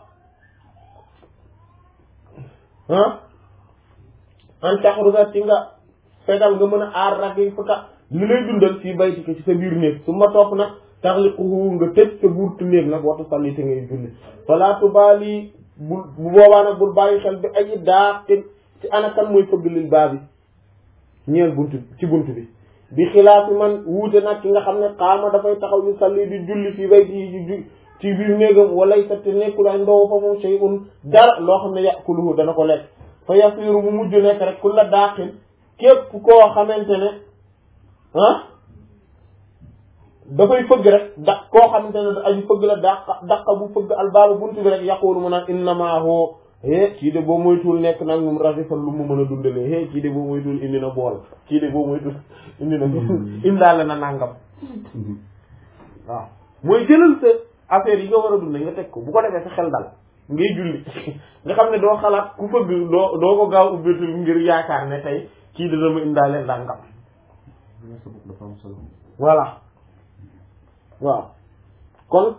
ah an tahruza ci nga fegal nga mën a aar rag yi fuka li lay dundal fii baytika ci sa biir néeg su ma topp nag taxliquhu nga tëj sa buurtu néeg nag waxtu salli te ngay julli fala tubaali bul bu boobaa nag bul bàyyi xel bi ay daa te ci ana kan mooy fëgg lil baa bi ñeel bunt ci bunt bi bi xilaafi man wuute nag ki nga xam ne xaama dafay taxaw yu salli di julli fii bayti yi ci ci biir néegam walay sa te nekkul ay ndow fa moom shay'un dara loo xam ne yàquluhu dana ko lekk fa yasiru bu mujj nekk rek ku la daaxil képp koo xamante ne ah dafay fëgg rek da koo xamante ne da aju fëgg la daq daqa bu fëgg albaaba buntu bi rek yaqulu mu naan innama hoo é kii de boo moytuwul nekk nag moom rafifal lu mu mën a dundalee é kii de boo moytuwul indi na bool kii de boo moytuwul indi na indaale na nàngam waaw mooy jëlal sa affaire yi nga war a dund nga teg ko bu ko defee sa xel dal ngay julli nga xam ne doo xalaat ku fëgg doo doo ko gaaw ubbeetul ngir yaakaar ne tey kii dana ma indaale nàngam dafa am solo voilà waaw kon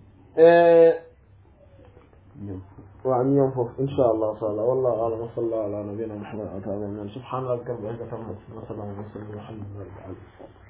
ñoom waaw ñu ñoom foofu insha allah taala wallahu a'lam wa sallallahu ala nabiyyina muhammad wa ala alihi subhana rabbika rabbil izzati amma yasifun wa salamun ala al mursalin walhamdulillahi rabbil alamin